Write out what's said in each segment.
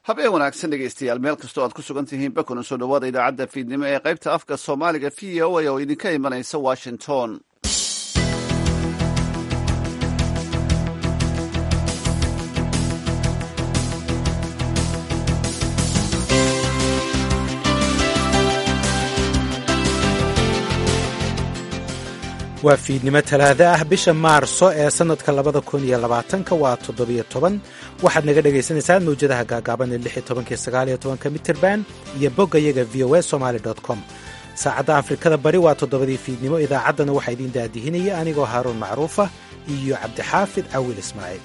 habeen wanaagsan dhegaystayaal meel kastoo aad ku sugan tihiin bakuna soo dhowaada idaacadda fiidnimo ee qaybta afka soomaaliga v o a oo idinka imanaysa washington waa fiidnimo talaada ah bisha maarso ee sannadka labada kun iyo labaatanka waa toddobiyo toban waxaad naga dhagaysanaysaan mawjadaha gaagaaban ee lix iyo tobankiyo sagaal iyo tobanka mitrband iyo bogga yaga v o a somaali dot com saacadda afrikada bari waa toddobadii fiidnimo idaacaddana waxaa idiin daadihinaya anigoo haaruun macruufa iyo cabdixaafid cawil ismaaciil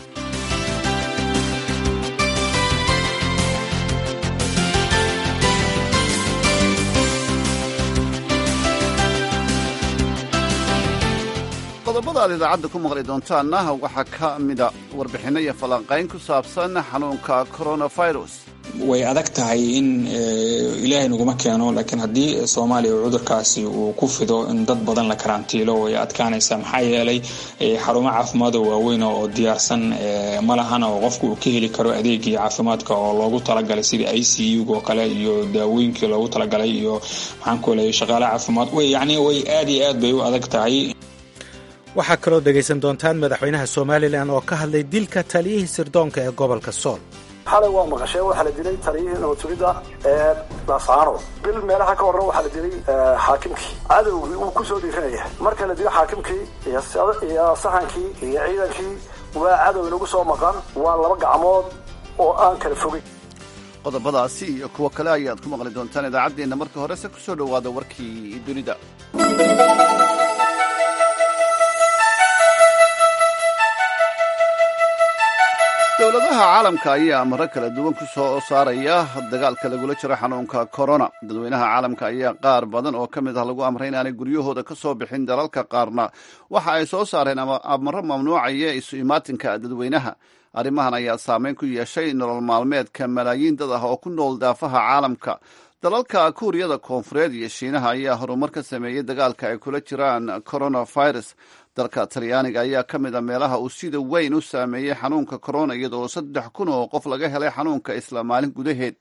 qodobada aad idaacadda ku maqli doontaanna waxaa ka mida warbixinno iyo falanqayn ku saabsan xanuunka coronavirus way adag tahay in ilaahay naguma keeno laakiin haddii soomaaliya cudurkaasi uu ku fido in dad badan la karantiilo way adkaanaysaa maxaa yeelay xarumo caafimaado waaweyn oo diyaarsan ma lahana oo qofku uu ka heli karo adeegii caafimaadka oo loogu talagalay sidii i c u oo kale iyo daawooyinkii loogu talagalay iyo maxaan ku leeyay shaqaale caafimaad yani way aad iyo aad bay u adag tahay waxaa kaloo dhegaysan doontaan madaxweynaha somalilan oo ka hadlay dilka taliyihii sirdoonka ee gobolka sool xalay waa maqasheen waxaa la dilay taliyihii nabadtugidda ee laascaano bil meelaha ka horran waxaa la dilay xaakimkii cadowgii uu kusoo dhiiranaya marka la dilo xaakimkii iyo sahankii iyo ciidankii waa cadow inagu soo maqan waa laba gacmood oo aan kala fogay qodobadaasi iyo kuwo kale ayaad ku maqli doontaan idaacaddeenna marka horese ku soo dhowaada warkii dunida dowladaha caalamka ayaa amaro kala duwan ku soo saaraya dagaalka lagula jiro xanuunka corona dadweynaha caalamka ayaa qaar badan oo ka mid ah lagu amray inaanay guryahooda ka soo bixin dalalka qaarna waxa ay soo saareen amaro mamnuucaya isu imaatinka dadweynaha arrimahan ayaa saameyn ku yeeshay nolol maalmeedka malaayiin dad ah oo ku nool daafaha caalamka dalalka kuuriyada koonfureed iyo shiinaha ayaa horumar ka sameeyey dagaalka ay kula jiraan coronavirus dalka talyaaniga ayaa ka mid a meelaha uu sida weyn u saameeyey xanuunka corona iyadoo saddex kun oo qof laga helay xanuunka isla maalin gudaheed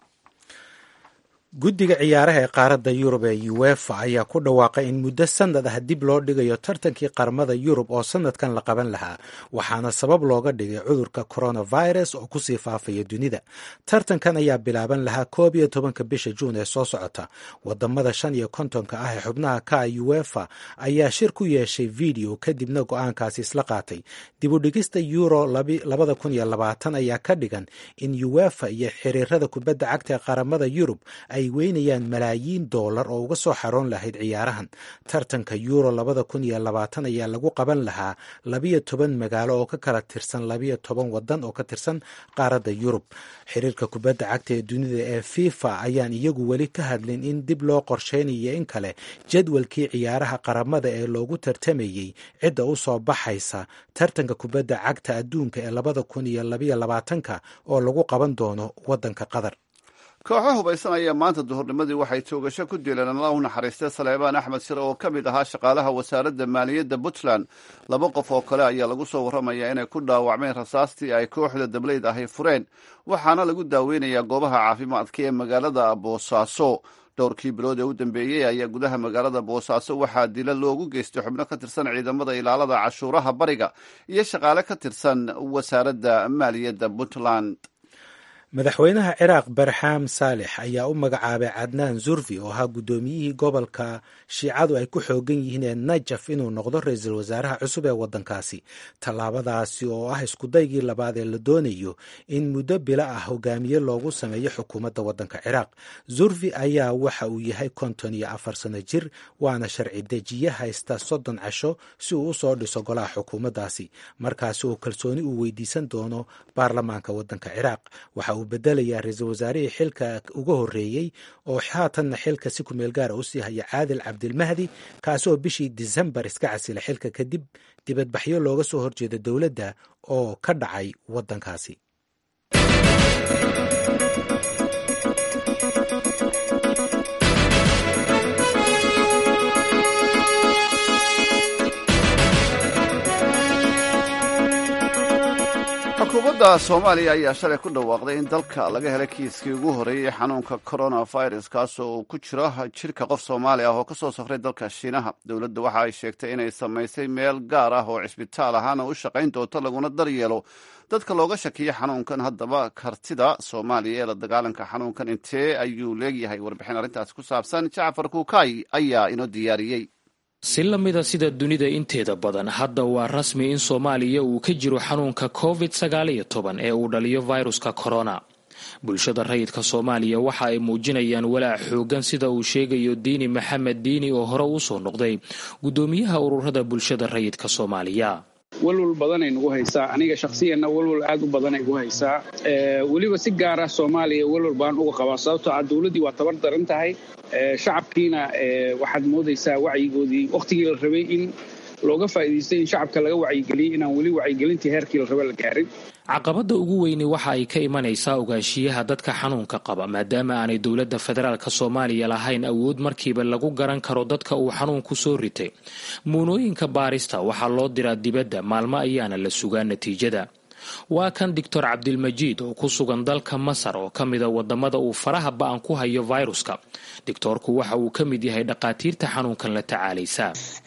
guddiga ciyaaraha ee qaaradda yurub ee uefa ayaa ku dhawaaqay in muddo sanad ah dib loo dhigayo tartankii qaramada yurub oo sanadkan la qaban lahaa waxaana sabab looga dhigay cudurka coronavirus oo kusii faafaya dunida tartankan ayaa bilaaban lahaa koob iyo tobanka bisha juun ee soo socota wadamada shan iyo kontonka ah ee xubnaha ka uefa ayaa shir ku yeeshay video kadibna go-aankaasi isla qaatay dib u dhigista euro labada kun iyo labaatan ayaa ka dhigan in uefa iyo xiriirada kubadda cagta ee qaramada yurub ay weynayaan malaayiin doolar oo uga soo xaroon lahayd ciyaarahan tartanka euro labada kun iyo labaatan ayaa lagu qaban lahaa labiyo toban magaalo oo ka kala tirsan labiyo toban wadan oo ka tirsan qaaradda yurub xiriirka kubadda cagta ee dunida ee fifa ayaan iyagu weli ka hadlin in dib loo qorsheynayo in kale jadwalkii ciyaaraha qaramada ee loogu tartamayey cidda u soo baxaysa tartanka kubadda cagta adduunka ee labada kun iyo labiyo labaatanka oo lagu qaban doono wadanka qatar kooxo hubaysan ayaa maanta duhurnimadii waxay toogasho ku dileen alla u naxariistay saleebaan axmed sire oo ka mid ahaa shaqaalaha wasaaradda maaliyadda puntland laba qof oo kale ayaa lagu soo warramayaa inay ku dhaawacmeen rasaastii ay kooxda dableyd ahay fureen waxaana lagu daaweynayaa goobaha caafimaadka ee magaalada boosaaso dhowrkii bilood ee u dambeeyey ayaa gudaha magaalada boosaaso waxaa dila loogu geystay xubno ka tirsan ciidamada ilaalada cashuuraha bariga iyo shaqaale ka tirsan wasaaradda maaliyadda puntland madaxweynaha ciraaq barxaam saalex ayaa u magacaabay cadnaan zurfi oo ahaa guddoomiyihii gobolka shiicadu ay ku xoogan yihiin ee najaf inuu noqdo ra-iisul wasaaraha cusub ee waddankaasi tallaabadaasi oo ah iskudaygii labaad ee la doonayo in muddo bilo ah hogaamiye loogu sameeyo xukuumadda waddanka ciraaq zurfi ayaa waxa uu yahay konton iyo afar sano jir waana sharci dejiye haysta soddon casho si uu usoo dhiso golaha xukuumaddaasi markaasi oo kalsooni uu weydiisan doono baarlamaanka waddanka ciraaq waxa uu bedelayaa ra-iisul wasaarihii xilka uga horreeyey oo haatanna xilka si kumeel gaara u sii haya caadil cabdilmahdi kaasi oo bishii disembar iska casila xilka kadib dibadbaxyo looga soo horjeeda dowladda oo ka dhacay waddankaasi dowladda soomaaliya ayaa shalay ku dhawaaqday in dalka laga helay kiiskii ugu horreeyey xanuunka coronavirus kaasoo uu ku jiro jidhka qof soomaali ah oo ka soo safray dalka shiinaha dowladda waxa ay sheegtay inay samaysay meel gaar ah oo cisbitaal ahaana u shaqayn doonto laguna daryeelo dadka looga shakiyo xanuunkan haddaba kartida soomaaliya ee la dagaalanka xanuunkan intee ayuu leegyahay warbixin arrintaasi ku saabsan jacfar kuukay ayaa inoo diyaariyey si la mida sida dunida inteeda badan hadda waa rasmi in soomaaliya uu ka jiro xanuunka covid sagaal iyo toban ee uu dhaliyo viruska corona bulshada rayidka soomaaliya waxa ay muujinayaan walaac xoogan sida uu sheegayo diini maxamed diini oo hore u soo noqday guddoomiyaha ururada bulshada rayidka soomaaliya walwal badanay nagu haysaa aniga shakhsiyanna walwal aad u badanay gu haysaa weliba si gaara soomaaliya walwal baan uga qabaa sababtoo ah dowladdii waa tabar daran tahay shacabkiina waxaad moodaysaa wacyigoodii wakhtigii la rabay in looga faa'iidaystay in shacabka laga wacyigeliyey inaan weli wacyigelintii heerkii la raba la gaarin caqabadda ugu weyni waxa ay ka imanaysaa ogaanshiyaha dadka xanuunka qaba maadaama aanay dowladda federaalka soomaaliya lahayn awood markiiba lagu garan karo dadka uu xanuunku soo ritay muunooyinka baarista waxaa loo diraa dibadda maalmo ayaana la sugaa natiijada waa kan doctor cabdilmajiid oo ku sugan dalka masar oo ka mida wadamada uu faraha ba-an ku hayo viruska doctoorku waxa uu ka mid yahay dhaqaatiirta xanuunkan la tacaalaysa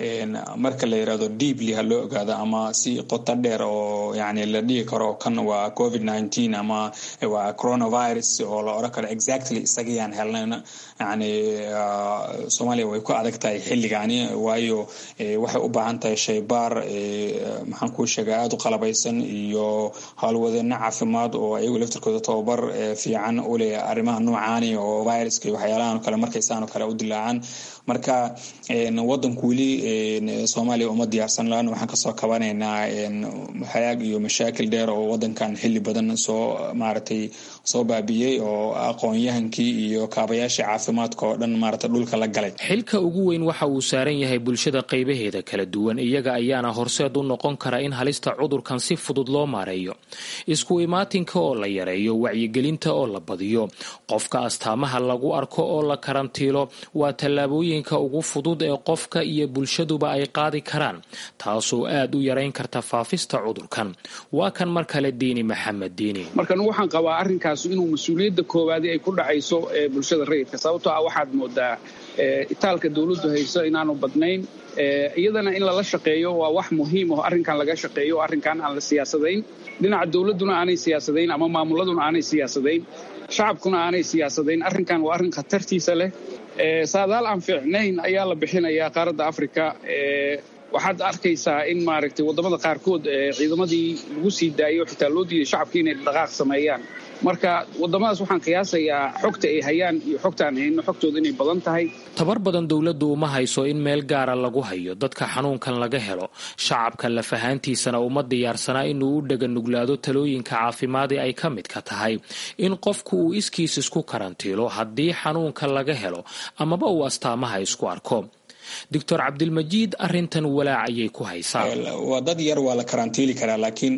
marka la yirahdo deeply ha loo ogaado ama si qoto dheer oo yani la dhihi karo kan waa covid nineteen ama waa coronavirus oo la oran karo exactly isagayaan helnayn yani soomaaliya way ku adag tahay xilligani waayo waxay u baahan tahay shaybaar maxaan kuu sheega aada u qalabaysan iyo howlwadeeno caafimaad oo ayagu laftirkooda tababar fiican u leh arrimaha noocaani oo viruska iyo waxyaalahan kale markaysaan oo kale u dilaacaan marka wadanku weli soomaaliya uma diyaarsan laana waxaan kasoo kabanaynaa hayaag iyo mashaakil dheer oo wadankan xili badan soo maaragtay soo baabiyey oo aqoon-yahankii iyo kaabayaashii caafimaadka oo dhan maarata dhulka la galay xilka ugu weyn waxa uu saaran yahay bulshada qaybaheeda kala duwan iyaga ayaana horseed u noqon kara in halista cudurkan si fudud loo maareeyo isku imaatinka oo la yareeyo wacyigelinta oo la badiyo qofka astaamaha lagu arko oo la karantiilo waa tallaabooyinka ugu fudud ee qofka iyo bulshaduba ay qaadi karaan taasoo aad u yarayn karta faafista cudurkan waa kan mar kale diini maxamed diini markan waxaan qabaa arrinkaas inuu mas-uuliyadda koowaadi ay ku dhacayso bulshada rayidka sababtoo ah waxaad moodaa itaalka dowladdu hayso inaanu badnayn iyadana in lala shaqeeyo waa wax muhiim oo arrinkan laga shaqeeyo oo arrinkan aan la siyaasadayn dhinaca dowladduna aanay siyaasadayn ama maamuladuna aanay siyaasadayn shacabkuna aanay siyaasadayn arrinkan waa arrin khatartiisa leh saadaal aan fiicnayn ayaa la bixinayaa qaaradda africa waxaad arkaysaa in maaragtay waddamada qaarkood ciidamadii lagu sii daayo xitaa loo diiday shacabkii inay dhaqaaq sameeyaan marka waddamadaas waxaan qiyaasayaa xogta ay hayaan iyo xogtaan hayno xogtooda inay badan tahay tabar badan dowladdu uma hayso in meel gaara lagu hayo dadka xanuunkan laga helo shacabka lafahaantiisana uma diyaarsanaa inuu u dhega nuglaado talooyinka caafimaadi ay ka midka tahay in qofku uu iskiis isku karantiilo haddii xanuunka laga helo amaba uu astaamaha isku arko doctor cabdilmajiid arintan walaac ayay ku haysaa waa dad yar waa la karantiili karaa laakiin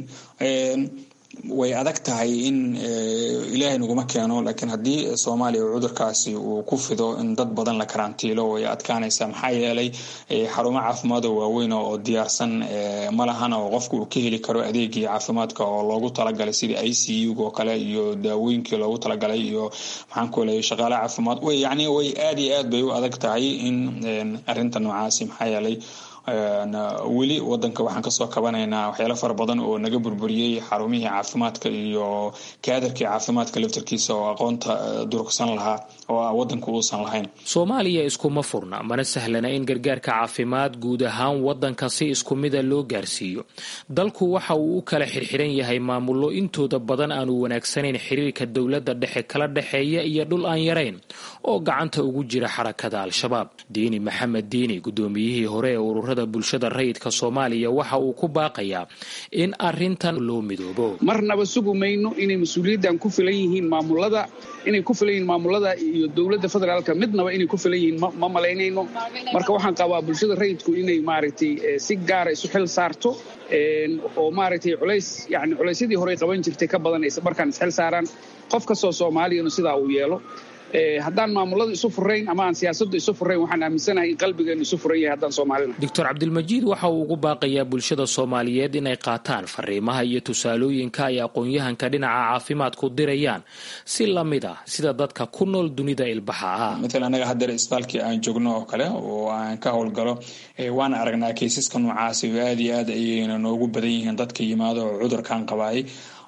way adag tahay in ilaahay naguma keeno laakiin haddii soomaaliya cudurkaasi uu ku fido in dad badan la karantiilo way adkaanaysaa maxaa yeelay xarumo caafimaad oo waaweyn oo diyaarsan ma lahan oo qofku uu ka heli karo adeegii caafimaadka oo loogu talagalay sidii i c u oo kale iyo daawooyinkii loogu talagalay iyo maxaan ku leeyay shaqaale caafimaad way yacni way aada iyo aad bay u adag tahay in arrinta noocaasi maxaa yeelay weli wadanka waxaan kasoo kabanaynaa waxyaalo fara badan oo naga burburiyey xarumihii caafimaadka iyo kaadarkii caafimaadka laftarkiisa oo aqoonta durugsan lahaa oo wadanku uusan lahayn soomaaliya iskuma furna mana sahlana in gargaarka caafimaad guud ahaan wadanka si isku mida loo gaarsiiyo dalku waxa uu u kala xirxiran yahay maamullo intooda badan aanu wanaagsanayn xiriirka dowladda dhexe kala dhexeeya iyo dhul aan yarayn oo gacanta ugu jira xarakada al-shabaab diini maxamed diini gudoomiyihii hore ee ururada bulshada rayidka soomaaliya waxa uu ku baaqayaa in arintan loo midoobo marnaba sugu mayno inay mas-uuliyaddan ku filan yihiin maamulada inay ku filan yihiin maamulada iyo dowladda federaalka midnaba inay ku filan yihiin ma malaynayno marka waxaan qabaa bulshada rayidku inay maaragtay si gaara isu xil saarto oo maaragtay culays yani culaysyadii horey qaban jirtay ka badanaysa markaan isxil saaraan qof kastoo soomaaliyanu sidaa uu yeelo haddaan maamulada isu furayn ama aan siyaasaddu isu furayn waxaan aaminsanahay in qalbigeenu isu furan yahay haddaan soomaalina doctor cabdilmajiid waxa uu ugu baaqayaa bulshada soomaaliyeed inay qaataan fariimaha iyo tusaalooyinka ay aqoon-yahanka dhinaca caafimaadku dirayaan si lamid ah sida dadka ku nool dunida ilbaxa ah maala anaga hadeer isbaalkii aan joogno oo kale oo aan ka howlgalo waan aragnaa kaysaska noocaasi oo aada iyo aad ayayna noogu badan yihiin dadka yimaado oo cudurkan qabaayay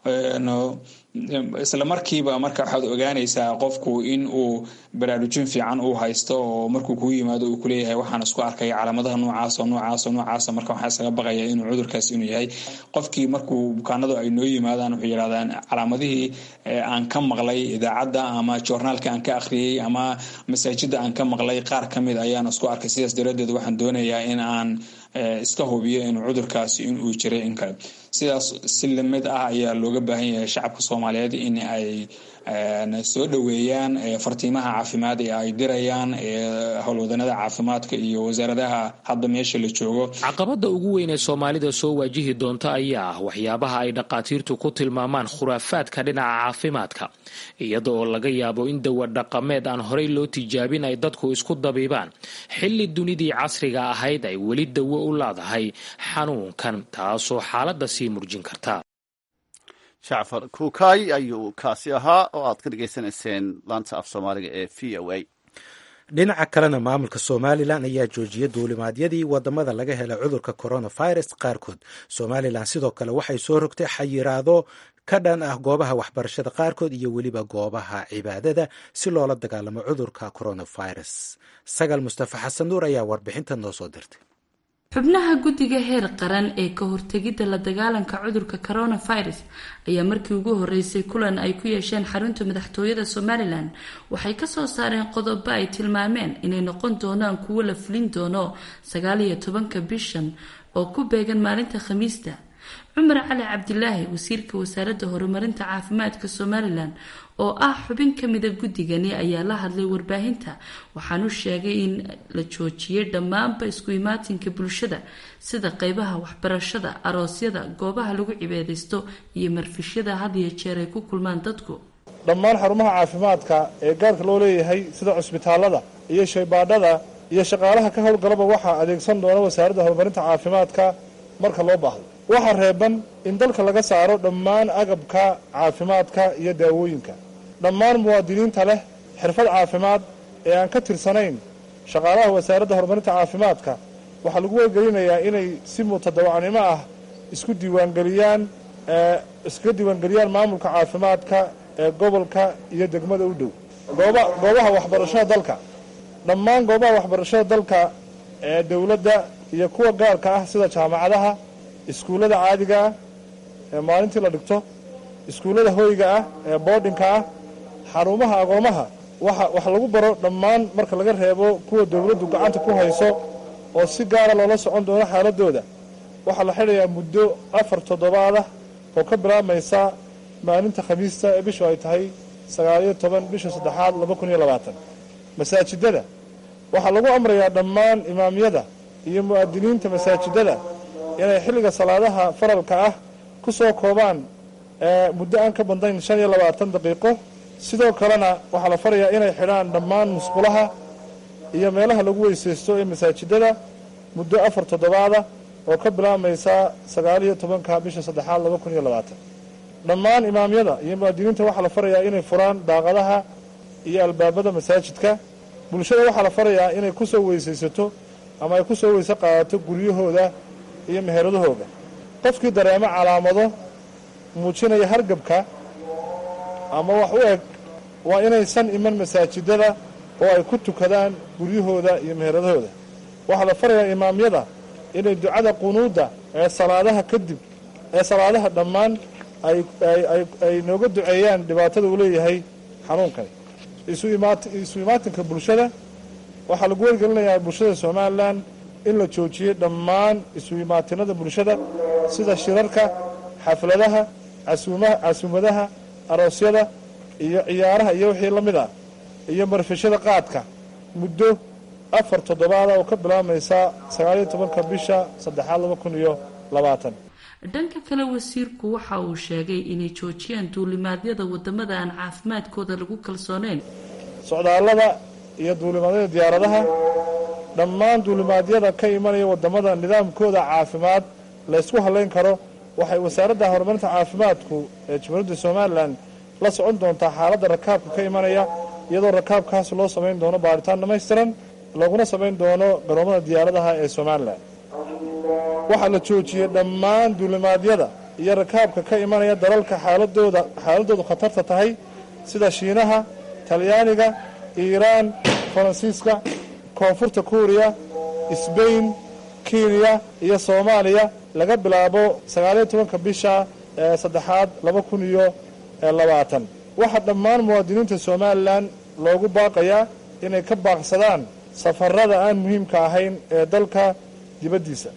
isla markiiba marka waxaad ogaanaysaa qofku in uu baraarujin fiican uu haysto oo markuu kuu yimaado uu kuleeyahay waxaan isku arkay calaamadaha noocaas oo noocaas oo noocaasa marka waxaa isaga baqaya inuu cudurkaas inuu yahay qofkii markuu bukaanadu ay noo yimaadaan wuxuu yidhahdaan calaamadihii aan ka maqlay idaacadda ama joornaalka aan ka akhriyey ama masaajida aan ka maqlay qaar ka mid ayaan isku arkay sidaas daraaddeed waxaan doonayaa in aan iska hubiyo inuu cudurkaasi inuu jiray in kale sidaas si lamid ah ayaa looga baahan yahay shacabka soomaaliyeed in ay soo dhoweeyaan fartiimaha caafimaad ee ay dirayaan howlwadanada caafimaadka iyo wasaaradaha hadda meesha la joogo caqabada ugu weyn ee soomaalida soo waajihi doonta ayaa ah waxyaabaha ay dhaqaatiirtu ku tilmaamaan khuraafaadka dhinaca caafimaadka iyada oo laga yaabo in dawa dhaqameed aan horey loo tijaabin ay dadku isku dabiibaan xilli dunidii casriga ahayd ay weli dawo u leedahay xanuunkan taasoo xaaladda sii murjin karta jacfar kuukay ayuu kaasi ahaa oo aad ka dhegaysanayseen laanta af soomaaliga ee v o a dhinaca kalena maamulka somalilan ayaa joojiyay duulimaadyadii wadamada laga helay cudurka coronavirus qaarkood somalilan sidoo kale waxay soo rogtay xayiraado ka dhan ah goobaha waxbarashada qaarkood iyo weliba goobaha cibaadada si loola dagaalamo cudurka coronavirus sagal mustafa xasan nuur ayaa warbixinta noo soo dirtay xubnaha guddiga heer qaran ee ka hortegidda la dagaalanka cudurka coronavirus ayaa markii ugu horeysay kulan ay ku yeesheen xarunta madaxtooyada somalilan waxay kasoo saareen qodobo ay tilmaameen inay noqon doonaan kuwo la fulin doono sagaal iyo tobanka bishan oo ku beegan maalinta khamiista cumar cali cabdilaahi wasiirka wasaaradda horumarinta caafimaadka somalilan oo ah xubin kamida guddigani ayaa la hadlay warbaahinta waxaanu sheegay in la joojiyay dhammaanba isku imaatinka bulshada sida qeybaha waxbarashada aroosyada goobaha lagu cibaadaysto iyo marfishyada had iyo jeer ay ku kulmaan dadku dhammaan xarumaha caafimaadka ee gaarka loo leeyahay sida cusbitaalada iyo shaybaadhada iyo shaqaalaha ka howlgalaba waxaa adeegsan doona wasaaradda horumarinta caafimaadka marka loo baahdo waxaa reeban in dalka laga saaro dhammaan agabka caafimaadka iyo daawooyinka dhammaan muwaadiniinta leh xirfad caafimaad ee aan ka tirsanayn shaqaalaha wasaaradda horumarinta caafimaadka waxaa lagu wargelinayaa inay si mutadawacnimo ah isku diiwaangeliyaan iskaga diiwaangeliyaan maamulka caafimaadka ee gobolka iyo degmada u dhow goobaha waxbarashada dalka dhammaan goobaha waxbarashada dalka ee dowladda iyo kuwa gaarka ah sida jaamacadaha iskuullada caadiga ah ee maalintii la dhigto iskuullada hoyga ah ee boodhinka ah xarumaha agoomaha waxa wax lagu baro dhammaan marka laga reebo kuwa dowladdu gacanta ku hayso oo si gaara loola socon doono xaaladooda waxaa la xidhayaa muddo afar toddobaad ah oo ka bilaabmaysa maalinta khamiista ee bishu ay tahay sagaaliyo toban bisha saddexaad laba kun iyo labaatan masaajidada waxaa lagu amrayaa dhammaan imaamyada iyo mu'aadiniinta masaajidada inay xilliga salaadaha faralka ah ku soo koobaan muddo aan ka badnayn shan iyo labaatan daqiiqo sidoo kalena waxaa la farayaa inay xidhaan dhammaan musqulaha iyo meelaha lagu weysaysto ee masaajidada muddo afar toddobaada oo ka bilaabmaysa sagaaliyo tobanka bisha saddexaad laba kun iyo labaatan dhammaan imaamyada iyo mu'aadiniinta waxaa la farayaa inay furaan daaqadaha iyo albaabada masaajidka bulshada waxaa la farayaa inay ku soo weysaysato ama ay ku soo weyse qaadato guryahooda iyo meheradahooda qofkii dareemo calaamado muujinaya hargabka ama wax u eg waa inaysan iman masaajidada oo ay ku tukadaan guryahooda iyo meheradahooda waxaa la farayaa imaamyada inay ducada qunuudda ee salaadaha kadib ee salaadaha dhammaan ay nooga duceeyaan dhibaatada uu leeyahay xanuunkani isu imaatinka bulshada waxaa lagu wargelinayaa bulshada somalilan in la joojiyey dhammaan isu imaatinada bulshada sida shirarka xafladaha casuumadaha aroosyada iyo ciyaaraha iyo wixii la mid ah iyo marfishada qaadka muddo afar toddobaada oo ka bilaabmaysa sagaaliyo tobanka bisha saddexaad laba kun iyo labaatan dhanka kale wasiirku waxa uu sheegay inay joojiyaan duulimaadyada wadamada aan caafimaadkooda lagu kalsooneyn socdaallada iyo duulimaadyada diyaaradaha dhammaan duulimaadyada ka imanaya waddamada nidaamkooda caafimaad la ysku hallayn karo waxay wasaaradda horumarinta caafimaadku ee jamhuuriyadda somalilan la socon doontaa xaaladda rakaabka ka imanaya iyadoo rakaabkaas loo samayn doono baaritaan dhammaystiran looguna samayn doono garoomada diyaaradaha ee somalilan waxaa la joojiyey dhammaan duulimaadyada iyo rakaabka ka imanaya dalalka xaaladooda xaaladoodu khatarta tahay sida shiinaha talyaaniga iiraan faransiiska koonfurta kuuriya sbain kenya iyo soomaaliya laga bilaabo sagaaliyo tobanka bisha ee saddexaad laba kun iyo labaatan waxaa dhammaan muwaadiniinta somalilan loogu baaqayaa inay ka baaqsadaan safarada aan muhiimka ahayn ee dalka dibaddiisa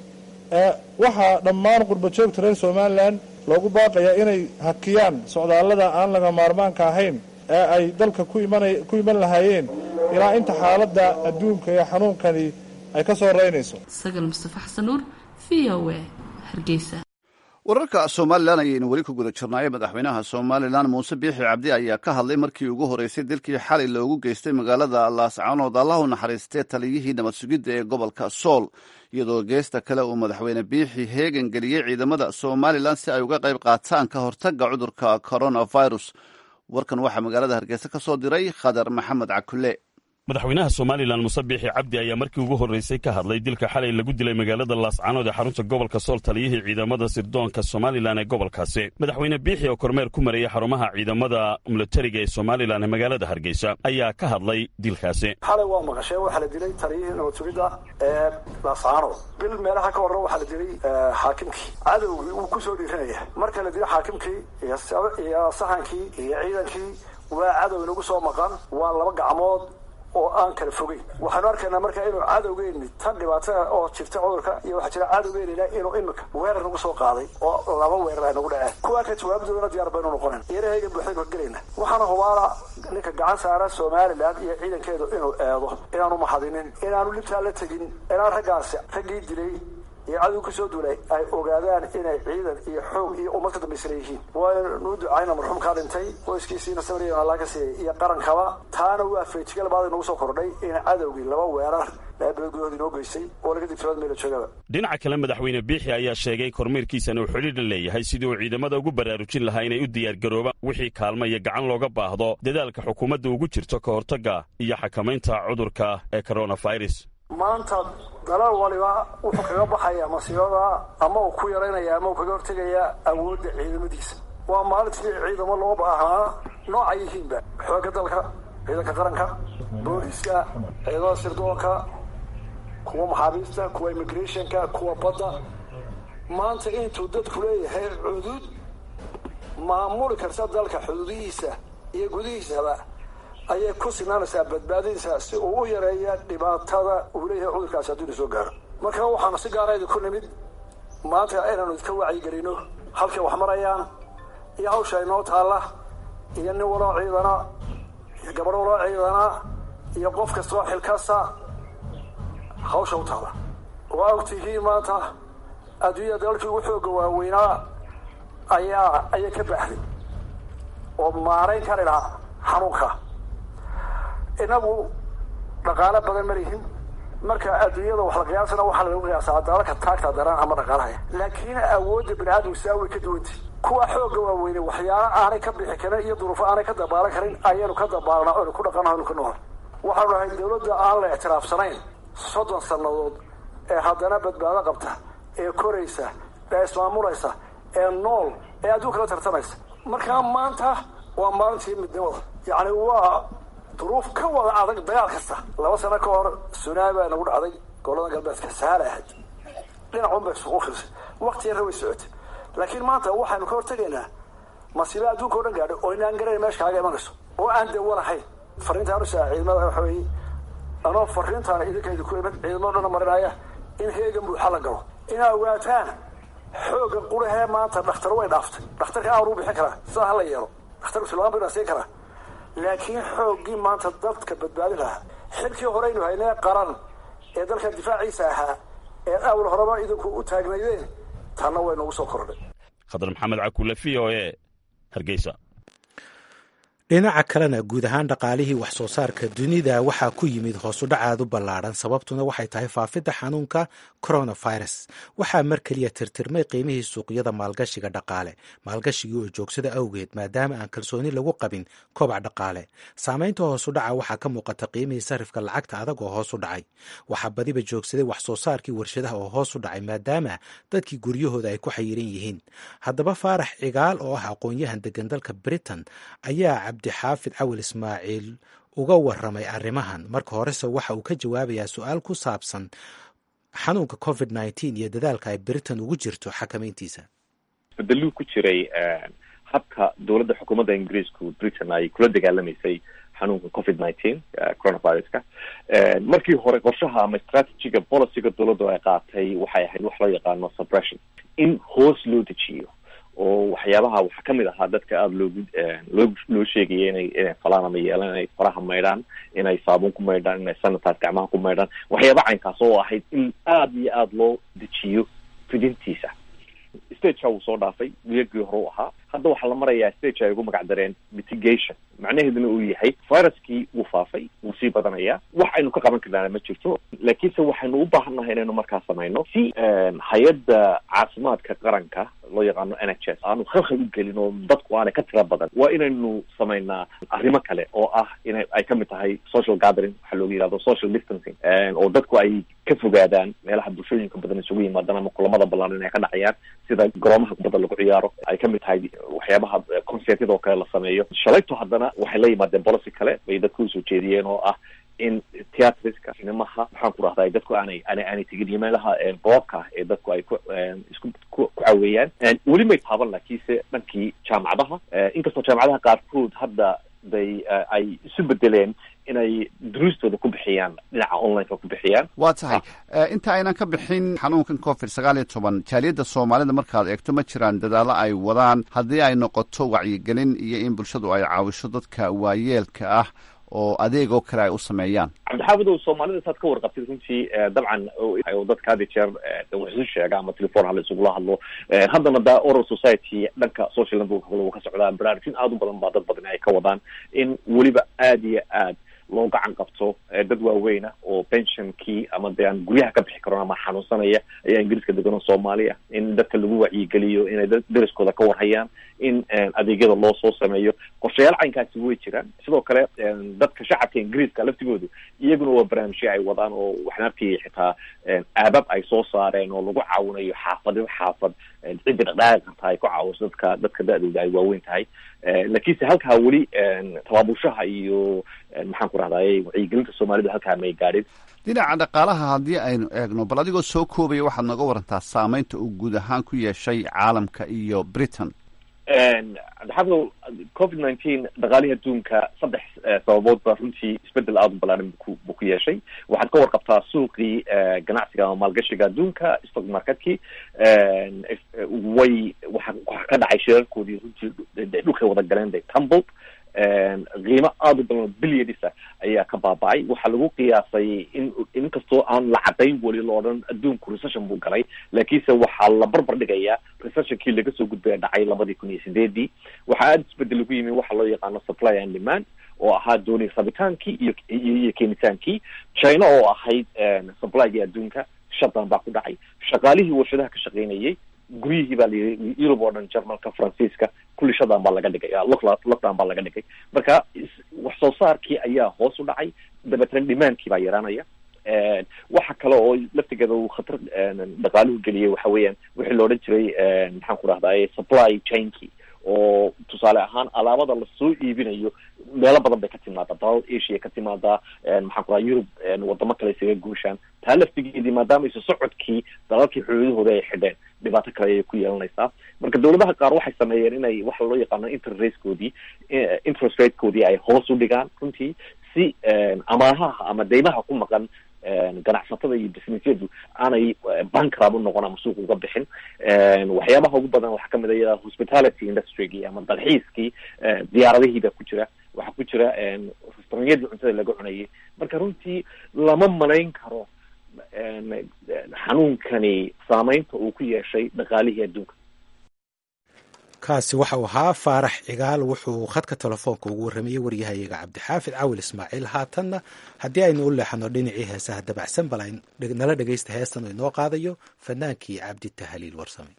waxaa dhammaan qurbajoogta reer somalilan loogu baaqayaa inay hakiyaan socdaallada aan laga maarmaanka ahayn ee ay dalka ku iman lahaayeen ilaa inta xaaladda adduunka ee xanuunkani ay ka soo reynayso sagal mustafa xasan nuur v o a hargeysa wararka somalilan ayaynu weli ku guda jirnaaye madaxweynaha somalilan muuse biixi cabdi ayaa ka hadlay markii ugu horreysay dilkii xalay loogu geystay magaalada laascaanood allah u naxariistee taliyihii nabad sugidda ee gobolka sool iyadoo geesta kale uu madaxweyne biixi heegan geliyey ciidamada somalilan si ay uga qayb qaataan ka hortagga cudurka coronavirus warkan waxaa magaalada hargeysa ka soo diray khadar maxamed cakule madaxweynaha somalilan muse biixi cabdi ayaa markii ugu horreysay ka hadlay dilka xalay lagu dilay magaalada laascaanood ee xarunta gobolka sool taliyihii ciidamada sirdoonka somalilan ee gobolkaasi madaxweyne biixi oo kormeer ku marayay xarumaha ciidamada milatariga ee somalilan ee magaalada hargeysa ayaa ka hadlay dilkaasi xalay waa maqashee waxaa la dilay taliyihii nabad sugidda ee laascaanood bil meelaha ka horre waxaa la dilay xaakimkii cadowgii wuu ku soo dhiiranaya marka la dilay xaakimkii iyo saxankii iyo ciidankii waa cadow inagu soo maqan waa laba gacmood oo aan kala fogeyn waxaanu arkaynaa marka inuu cadowgeenni tan dhibaatada oo jirta cudurka iyo waxaa jira cadowgeenina inuu imika weerar nagu soo qaaday oo laba weerar ay nagu dhaceen kuwaa ka jawaabdoodana diyaar baynu noqonayn yarahaygan buuxdaynu gelayna waxaana hubaala ninka gacan saara somalilan iyo ciidankeedu inuu eedo inaanu mahadinin inaanu libtaa la tegin inaan raggaasi raggii dilay iyo cadow kusoo duulay ay ogaadaan inay ciidan iyo xoog iyo ummad ka dambaysana yihiin waanuu ducayna marxuumkaa dhintay qoyskiisiina samriya allaa ka siiyay iyo qarankaba taana waa feejigal baad inagu soo kordhay in cadowgii laba weerar laabalagudood inoo geystay oo laga digtoood meela joogaba dhinaca kale madaxweyne biixi ayaa sheegay kormeerkiisana uu xidhiidha leeyahay sidii uu ciidamada ugu baraarujin lahaa inay u diyaargaroobaan wixii kaalma iyo gacan looga baahdo dadaalka xukuumadda ugu jirto ka hortagga iyo xakamaynta cudurka ee coronavirus maanta dalal waliba wuxuu kaga baxayaa masiibada ama uu ku yaraynaya ama uu kaga hortegayaa awoodda ciidamadiisa waa maalintii ciidamo loo baahnaa nooca yihiinba xoogga dalka ciidanka qaranka booliska ciidamada sirdoonka kuwa maxaabiista kuwa immigrationka kuwa badda maanta intuu dadku leeyahay cudud maamuli karta dalka xuduudihiisa iyo gudihiisaba ayay ku sinaanaysaa badbaadadiisa si uu u yareeya dhibaatada uu leeyahay cudurkaasi hadduu ina soo gaaro marka waxaanu si gaara idinku nimid maanta inaanu idinka wacyigelino halkay wax marayaan iyo hawsha inoo taalla iyo nin waloo ciidana iyo gabadh waloo ciidana iyo qof kastoo xilkasta hawsha u taalla waa ogtihiin maanta adduunyada dalkii ugu xooga waaweynaa ayaa ayay ka baxday oo maarayn kari lahaa xanuunka inagu dhaqaalo badan ma lihin marka adduunyada wax la qiyaasana waxaa lagu qiyaasaa dalalka taagta daran ama dhaqaalaha laakiin awoodda bini aadamku saa way ka duwantay kuwa xoogga waaweyne waxyaala aanay ka bixi karin iyo duruufo aanay ka dabaalan karin ayaynu ka dabaalnaa oynu ku dhaqana oynu ku nool waxaanu nahay dawladda aan la ictiraafsanayn soddon sannadood ee haddana badbaado qabta ee koraysa ee ismaamulaysa ee nool ee adduunka la tartamaysa markaa maanta waa maalintii midnimada yacni waa duruuf ka wada adag dagaal kasta laba sano ka hor sunaami baa nagu dhacday gobolada galbeedka sahala ahayd dhinacun bay isugu firsay wakti yarra way socotay laakiin maanta waxaynu ka hortegaynaa masiiba adduunka o dhan gaadhay oo inaan garayn meesha kaaga imanayso oo aan dawo lahayn fariintaan usaa ciidamada waxa weeye anoo fariintaan idinka idinku imid ciidamado dhanna marinaya in heegan buuxa la galo inaa ogaataan xoogga qurahee maanta dhakhtar way dhaaftay dhakhtarka aanu bixin karaa sidaa hala yeelo dhakhtarku silmaan bayna siin karaa laakiin xooggii maanta dadka badbaadin lahaa xilkii horeynu haynee qaran ee dalka difaaciisa ahaa ee awal horeba idinku u taagnaydeen tanna way nagu soo kordhay khadar maxamed cakuule v o e hargeysa dhinaca kalena guud ahaan dhaqaalihii wax soo saarka dunida waxaa ku yimid hoosudhac aad u ballaadhan sababtuna waxay tahay faafidda xanuunka coronavirus waxaa mar keliya tirtirmay qiimihii suuqyada maalgashiga dhaqaale maalgashigii oo joogsada awgeed maadaama aan kalsooni lagu qabin kobac dhaqaale saamaynta hoosudhaca waxaa ka muuqata qiimihii sarifka lacagta adag oo hoos u dhacay waxaa badiba joogsaday wax soo saarkii warshadaha oo hoos u dhacay maadaama dadkii guryahooda ay ku xayiran yihiin haddaba faarax cigaal oo ah aqoon-yahan degan dalka britain ayaa cabdixaafid cawil ismaaciil uga waramay arrimahan marka horese waxa uu ka jawaabayaa su-aal ku saabsan xanuunka covid nneteen iyo dadaalka ay britain ugu jirto xakamayntiisa isbedeluu ku jiray habka dowladda xukuumadda ingiriisku britain ay kula dagaalamaysay xanuunka covid nineteen coronaviruska markii hore qorshaha ama strategiga policyga dowladdu ay qaatay waxay ahayd wax loo yaqaano suppression in hoos loo dejiyo oo waxyaabaha waxaa kamid ahaa dadka aada loogu loo loo sheegaya inay inay falaan ama yeelaan inay faraha maydhaan inay saabuun ku maydhaan inay sanitize gacmaha ku maydhaan waxyaaba caynkaas oo ahayd in aada iyo aada loo dejiyo fidintiisa stageka wuu soo dhaafay wiyagii hore u ahaa hadda waxaa la marayaa stage ay ugu magac dareen mitigation macnaheeduna uu yahay viruskii wuu faafay wuu sii badanayaa wax aynu ka qaban karnaana ma jirto laakiinse waxaynu u baahannahay inaynu markaa samayno si hay-adda caafimaadka qaranka loo yaqaano n h s aanu khalkhal u gelin oo dadku aanay ka tira badan waa inaynu samaynaa arrimo kale oo ah ina ay kamid tahay social gathering waxaa looga yihahdo social distancing oo dadku ay ka fogaadaan meelaha bulshooyinka badan isugu yimaadaan ama kulamada balaaran ay ka dhacayaan sida garoomaha kubadda lagu ciyaaro ay kamid tahay waxyaabaha concertyada oo kale la sameeyo shalayto haddana waxay la yimaadeen policy kale bay dadku usoo jeediyeen oo ah in theatriska sinemaha maxaan ku rahdaa dadku aanay aanay aanay tegin iyo meelaha boobka ee dadku ay ku isku ku caweeyaan weli may taaban laakiinse dhankii jaamacadaha inkastoo jaamacadaha qaarkood hadda bay ay isu bedeleen inay duruustooda ku bixiyaan dhinaca onlineka ku bixiyaan waa tahay inta aynan ka bixin xanuunkan covid sagaal iyo toban jaaliyadda soomaalida markaad eegto ma jiraan dadaallo ay wadaan haddii ay noqoto wacyigelin iyo in bulshadu ay caawisho dadka waayeelka ah oo adeeg oo kale ay u sameeyaan cabdixaafid o soomaalida saad ka warqabtid runtii dabcan oo dadka had jeer wax isu sheega ama telefon hala isugula hadlo haddana da oral society dhanka social network uu ka socdaa baraarujin aada u badan baa dad badan ay ka wadaan in weliba aada iyo aad loo gacan qabto dad waaweyna oo pensionkii ama de aan guryaha ka bixi karon ama xanuunsanaya ayaa ingiriiska degan oo soomaaliya in dadka lagu wacyigeliyo inay deriskooda ka warhayaan in adeegyada loo soo sameeyo qorshayaal caynkaasi way jiraan sidoo kale dadka shacabka ingiriiska laftigoodu iyaguna waa barnaamijyo ay wadaan oo waxnaarkii xitaa aabab ay soo saareen oo lagu caawinayo xaafadyo xaafad ciddi dhaqdhaaqi karta ay ku caawiso dadka dadka da-dooda ay waaweyn tahay laakiinse halkaa weli tabaabushaha iyo maxaan ku rahdaye wacyigelinta soomaalida halkaa may gaadhin dhinaca dhaqaalaha haddii aynu eegno bal adigoo soo koobaya waxaad nooga warantaa saameynta uu guud ahaan ku yeeshay caalamka iyo britain cabdixafidow covid nineteen dhaqaalihii adduunka saddex sababood baa runtii isbedel aada u balaaran bu buu ku yeeshay waxaad ka warqabtaa suuqii ganacsiga ama maalgashiga adduunka stock marketkii way waxa waxa ka dhacay shirarkoodii runtii dhulkay wada galeen de tumbled qiimo aada u badan billianisa ayaa ka baaba-ay waxaa lagu qiyaasay in inkastoo aan la cadayn weli lo odhan adduunku recession buu galay laakiinse waxaa la barbar dhigayaa recessionkii laga soo gudbaya dhacay labadii kun iyo sideedii waxaa aada isbedel ugu yimi waxa loo yaqaano supply and demand oo ahaa dooni rabitaankii iyo iyo keenitaankii china oo ahayd supplyga adduunka shutdown baa ku dhacay shaqaalihii warshadaha ka shaqeynayay guryihii baa layii yurub oo dhan jarmalka faransiiska kulli shutdown baa laga dhigay lockdown baa laga dhigay marka wax soo saarkii ayaa hoos u dhacay dabeetna demandkii baa yaraanaya waxa kale oo laftigeeda uu khatar dhaqaaluhu geliyay waxa weeyaan wixii la odhan jiray maxaan ku rahdaye supply chainkii oo tusaale ahaan alaabada lasoo iibinayo meelo badan bay ka timaadaa dalal asia ka timaadaa maxaan ku raha yurub wadamo kale isaga guushaan taa laftigeedii maadaama isu socodkii dalalkii xoolahooda ay xidheen dhibaato kale ayay ku yeelanaysaa marka dawladaha qaar waxay sameeyeen inay waxa loo yaqaano interratekoodii interest ratekoodii ay hoos u dhigaan runtii si amaahaha ama deymaha ku maqan ganacsatada iyo businessyadu aanay bankrab u noqon ama suuq uga bixin waxyaabaha ugu badan waxaa kamid a hospitality industrygii ama dalxiiskii diyaaradihiibaa ku jira waxaa ku jira restauranyadii cuntada laga cunayay marka runtii lama malayn karo xanuunkani saameynta uu ku yeeshay dhaqaalihii adduunka kaasi waxa uu ahaa faarax cigaal wuxuu khadka telefoonka ugu warramayey waryahayaga cabdixaafid cawil ismaaciil haatanna haddii aynu u leexano dhinacii heesaha dabacsan bal nala dhegaysta heestan oo inoo qaadayo fanaankii cabdi tahaliil warsame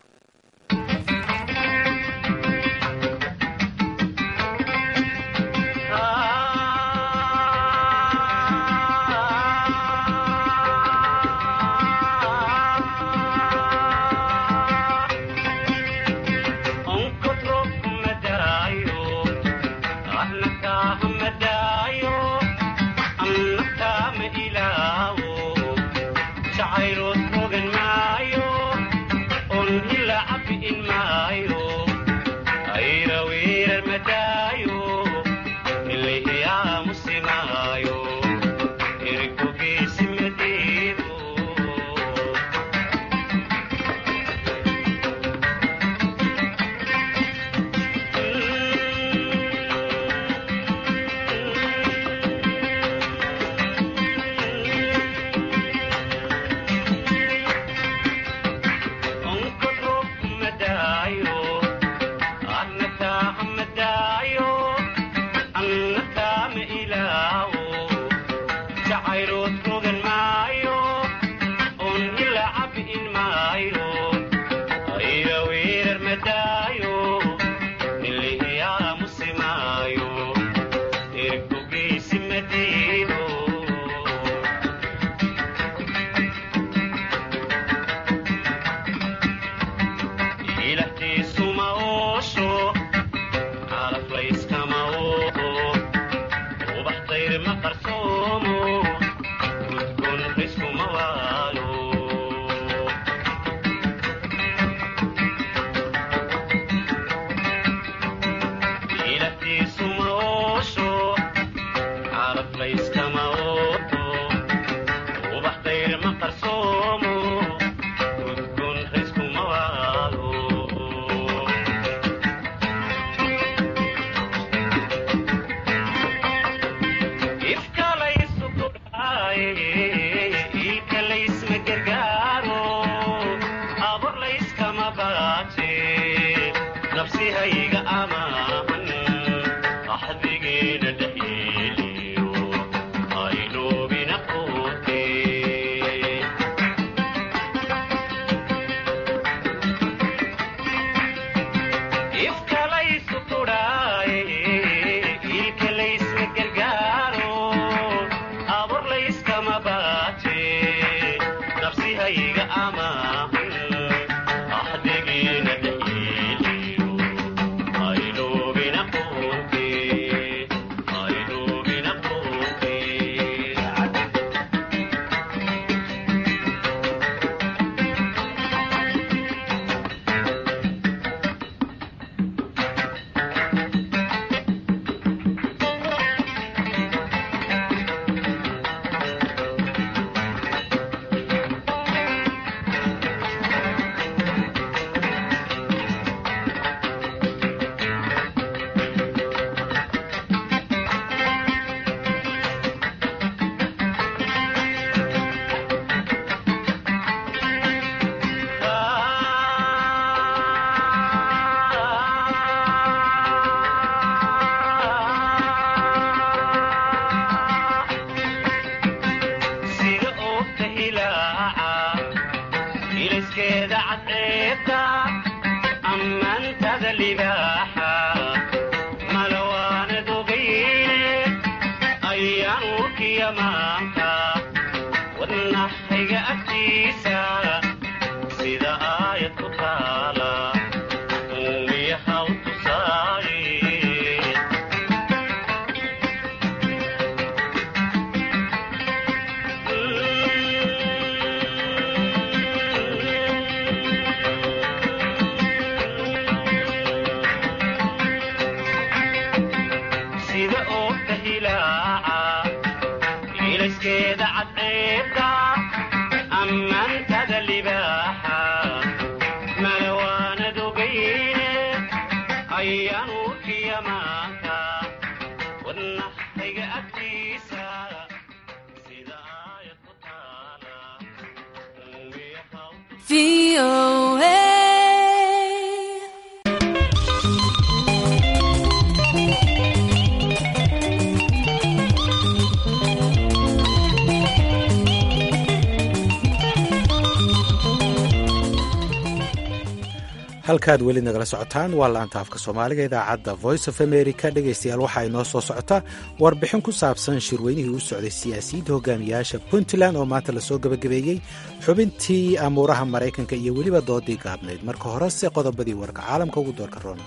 halkaad weli nagala socotaan waa laanta afka soomaaliga idaacadda voice of america dhegaystayaal waxaa inoo soo socota warbixin ku saabsan shirweynihii u socday siyaasiyiinta hogaamiyayaasha puntland oo maanta lasoo gebagabeeyey xubintii amuuraha maraykanka iyo weliba doodii gaabnayd marka horese qodobadii warka caalamka ugu doorka roona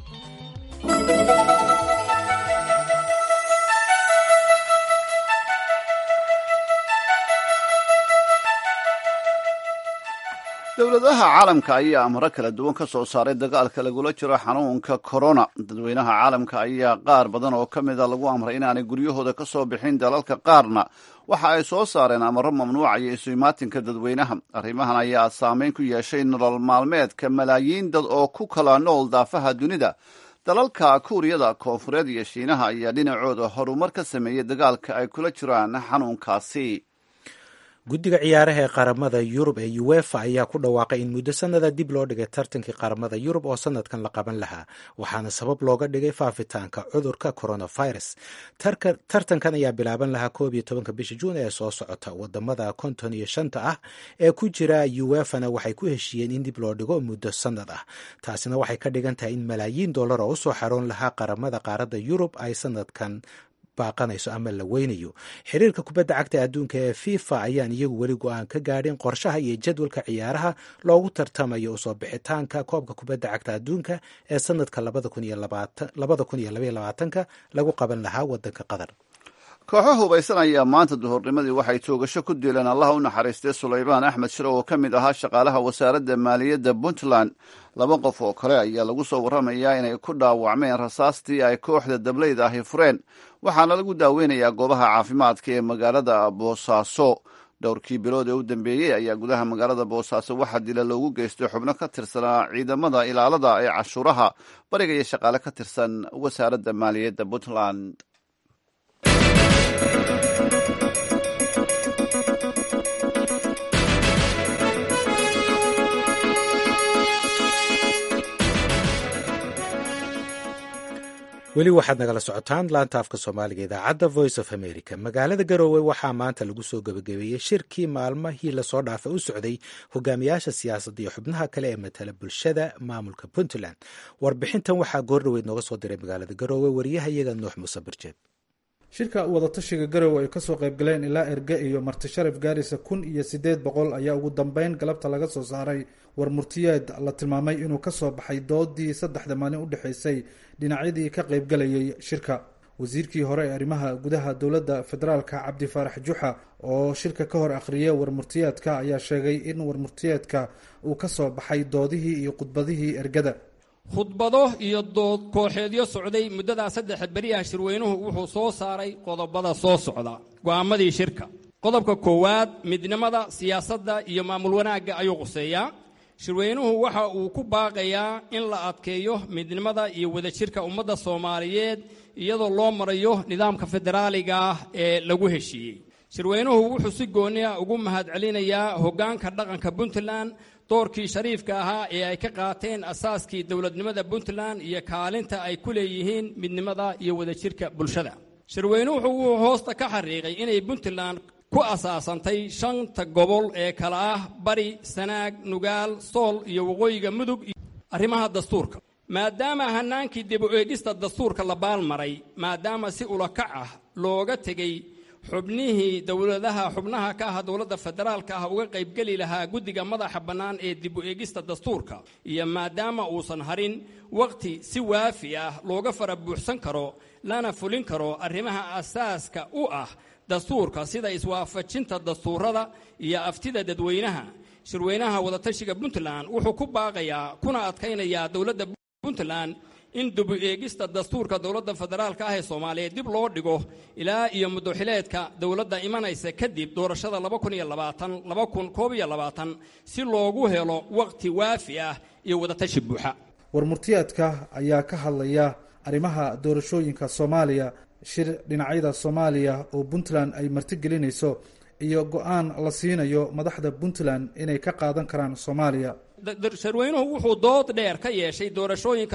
dowladaha caalamka ayaa amro kala duwan ka soo saaray dagaalka lagula jiro xanuunka korona dadweynaha caalamka ayaa qaar badan oo ka mida lagu amray inaanay guryahooda ka soo bixin dalalka qaarna waxa ay soo saareen amaro mamnuucaya isu imaatinka dadweynaha arrimahan ayaa saameyn ku yeeshay nolol maalmeedka malaayiin dad oo ku kala nool daafaha dunida dalalka kuuriyada koonfureed iyo shiinaha ayaa dhinacooda horumar ka sameeyey dagaalka ay kula jiraan xanuunkaasi guddiga ciyaaraha ee qaramada yurub ee uefa ayaa ku dhawaaqay in muddo sanada dib loo dhigay tartankii qaramada yurub oo sanadkan la qaban lahaa waxaana sabab looga dhigay faafitaanka cudurka coronavirus tartankan ayaa bilaaban lahaa koob iyo tobanka bisha juun ee soo socota wadamada konton iyo shanta ah ee ku jira uefana waxay ku heshiiyeen in dib loo dhigo muddo sanad ah taasina waxay ka dhigan tahay in malaayiin dollar oo usoo xaroon lahaa qaramada qaaradda yurub ay sanadkan baaqanayso ama la weynayo xiriirka kubadda cagta adduunka ee fifa ayaan iyagu weli go-aan ka gaadhin qorshaha iyo jadwalka ciyaaraha loogu tartamayo usoo bixitaanka koobka kubadda cagta adduunka ee sanadka labada kun iyo labaiyo labaatanka lagu qaban lahaa wadanka qatar kooxo hubaysan ayaa maanta duhurnimadii waxay toogasho ku dileen allaha u naxariistay sulaymaan axmed shire oo ka mid ahaa shaqaalaha wasaaradda maaliyadda puntland laba qof oo kale ayaa lagu soo warramayaa inay ku dhaawacmeen rasaastii ay kooxda dablayda ahi fureen waxaana lagu daaweynayaa goobaha caafimaadka ee magaalada boosaaso dhowrkii bilood ee u dambeeyey ayaa gudaha magaalada boosaaso waxaa dila loogu geystay xubno ka tirsanaa ciidamada ilaalada ee cashuuraha bariga iyo shaqaale ka tirsan wasaaradda maaliyadda puntland weli waxaad nagala socotaan laanta afka soomaaliga idaacadda voice of america magaalada garoowe waxaa maanta lagu soo gebagabeeyey shirkii maalmahii lasoo dhaafay u socday hogaamiyaasha siyaasadda iyo xubnaha kale ee matala bulshada maamulka puntland warbixintan waxaa goordhoweyd nooga soo diray magaalada garoowe wariyahayaga nuux muuse birjeed shirka wadatashiga garowe ay kasoo qaybgaleen ilaa erge iyo marti sharaf gaarisa kun iyo sideed boqol ayaa ugu dambeyn galabta laga soo saaray war murtiyeed la tilmaamay inuu kasoo baxay doodii saddexda maalin udhexeysay dhinacyadii ka qaybgalayay shirka wasiirkii hore ee arrimaha gudaha dowladda federaalka cabdi faarax juxa oo shirka ka hor akhriyay warmurtiyeedka ayaa sheegay in warmurtiyeedka uu kasoo baxay doodihii iyo khudbadihii ergada khudbado iyo dood kooxeedyo socday muddadaa saddex beriyaha shirweynuhu wuxuu soo saaray qodobada soo socda go'aamadii shirka qodobka koowaad midnimada siyaasadda iyo maamul wanaagga ayuu quseeyaa shirweynuhu waxa uu ku baaqayaa in la adkeeyo midnimada iyo wadajirka ummadda soomaaliyeed iyadoo loo marayo nidaamka federaaliga ah ee lagu heshiiyey shirweynuhu wuxuu si gooni ah ugu mahadcelinayaa hoggaanka dhaqanka puntland doorkii shariifka ahaa ee ay ka qaateen asaaskii dowladnimada puntland iyo kaalinta ay ku leeyihiin midnimada iyo wadajirka bulshada shirweynuhu wuxuu hoosta ka xariiqay inay puntland ku asaasantay shanta gobol ee kala ah bari sanaag nugaal sool iyo waqooyiga mudug arrimaha dastuurka maadaama hannaankii dib u eegista dastuurka la baalmaray maadaama si ulakac ah looga tegey xubnihii dowladaha xubnaha ka ah dowladda federaalka ah uga qaybgeli lahaa guddiga madaxa bannaan ee dib u eegista dastuurka iyo maadaama uusan harin wakhti si waafi ah looga fara buuxsan karo lana fulin karo arrimaha asaaska u ah dastuurka sida iswaafajinta dastuurada iyo aftida dadweynaha shirweynaha wadatashiga puntland wuxuu ku baaqayaa kuna adkaynayaa dowladda puntland in dibu eegista dastuurka dowladda federaalka ah ee soomaaliyeed dib loo dhigo ilaa iyo muddoxileedka dowladda imanaysa kadib doorashada si loogu helo wakhti waafi ah iyo wadatashi buuxa warmurtiyeedka ayaa ka hadlaya arrimaha doorashooyinka soomaaliya shir dhinacyada soomaaliya oo puntland ay martigelinayso iyo go-aan la siinayo madaxda puntland inay ka qaadan karaan soomaaliya shirweynuhu wuxuu dood dheer ka yeeshay doorashooyinka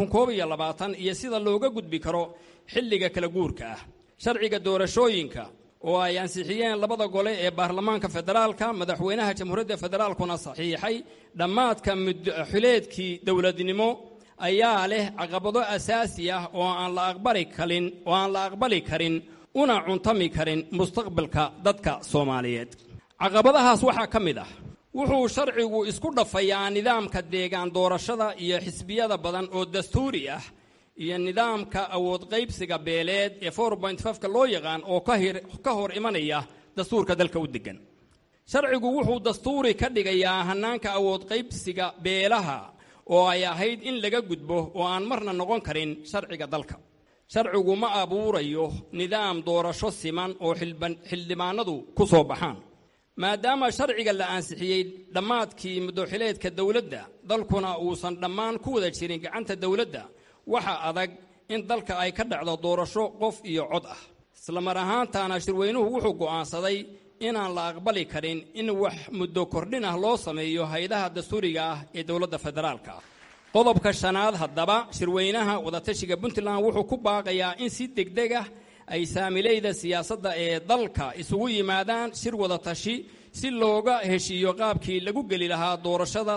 iyo sida looga gudbi karo xilliga kala guurka ah sharciga doorashooyinka oo ay ansixiyeen labada gole ee baarlamaanka federaalka madaxweynaha jamhuuriyadda federaalkuna saxiixay dhammaadka muddoxileedkii dowladnimo ayaa leh caqabado asaasi ah oo aan la aqbali karin oo aan la aqbali karin una cuntami karin mustaqbalka dadka soomaaliyeed caqabadahaas waxaa ka mid ah wuxuu sharcigu isku dhafayaa nidaamka deegaan doorashada iyo xisbiyada badan oo dastuuri ah iyo nidaamka awood qaybsiga beeleed ee ka loo yaqaan oo ka hor imanaya dastuurka dalka u degan sharcigu wuxuu dastuuri ka dhigayaa hannaanka awood qaybsiga beelaha oo ay ahayd in laga gudbo oo aan marna noqon karin sharciga dalka sharcigu ma abuurayo nidaam doorasho siman oo xildhibaanadu ku soo baxaan maadaama sharciga la ansixiyey dhammaadkii muddoxileedka dowladda dalkuna uusan dhammaan ku wada jirin gacanta dowladda waxa adag in dalka ay ka dhacdo doorasho qof iyo cod ah islamar ahaantaana shirweynuhu wuxuu go'aansaday inaan la aqbali karin in wax muddo kordhin ah loo sameeyo hay-adaha dastuuriga ah ee dowladda federaalka ah qodobka shanaad haddaba shirweynaha wadatashiga puntland wuxuu ku baaqayaa in si degdeg ah ay saamileyda siyaasadda ee dalka isugu yimaadaan shir wadatashi si looga heshiiyo qaabkii lagu geli lahaa doorashada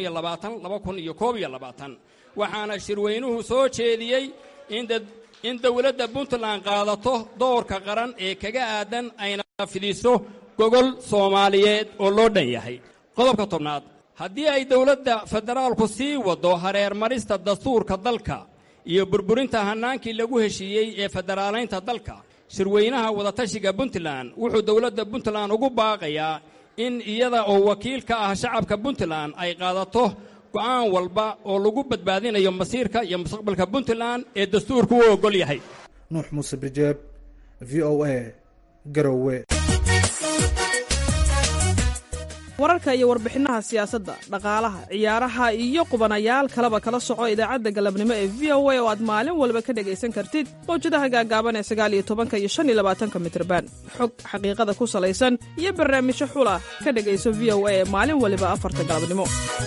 waxaana shirweynuhu soo jeediyey in dowladda puntland qaadato doorka qaran ee kaga aadan ayna fidiso gogol soomaaliyeed oo loo dhan yahay qodobka tobnaad haddii ay dowladda federaalku sii waddo hareermarista dastuurka dalka iyo burburinta hannaankii lagu heshiiyey ee federaalaynta dalka shirweynaha wadatashiga puntland wuxuu dowladda puntland ugu baaqayaa in iyada oo wakiil ka ah shacabka puntland ay qaadato go'aan walba oo lagu badbaadinayo masiirka iyo mustaqbalka puntland ee dastuurku u oggol yahay nuux muuse birjeeb v o a garowe wararka iyo warbixinaha siyaasadda dhaqaalaha ciyaaraha iyo qubanayaal kaleba kala soco idaacadda galabnimo ee v o a oo aad maalin walba ka dhegaysan kartid mawjadaha gaagaaban ee sagaaliyo tobanka iyo shan iyo labaatanka mitrban xog xaqiiqada ku salaysan iyo barnaamijyo xula ka dhegayso v o a ee maalin waliba afarta galabnimo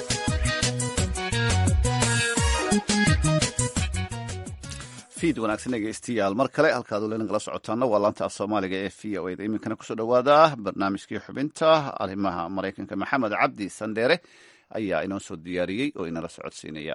fiid wanaagsan dhegeystayaal mar kale halkaad weli nagala socotaana waa laanta af soomaaliga ee v o eda iminkana kusoo dhowaada barnaamijkii xubinta arrimaha maraykanka maxamed cabdi sandheere ayaa inoo soo diyaariyey oo inala socodsiinaya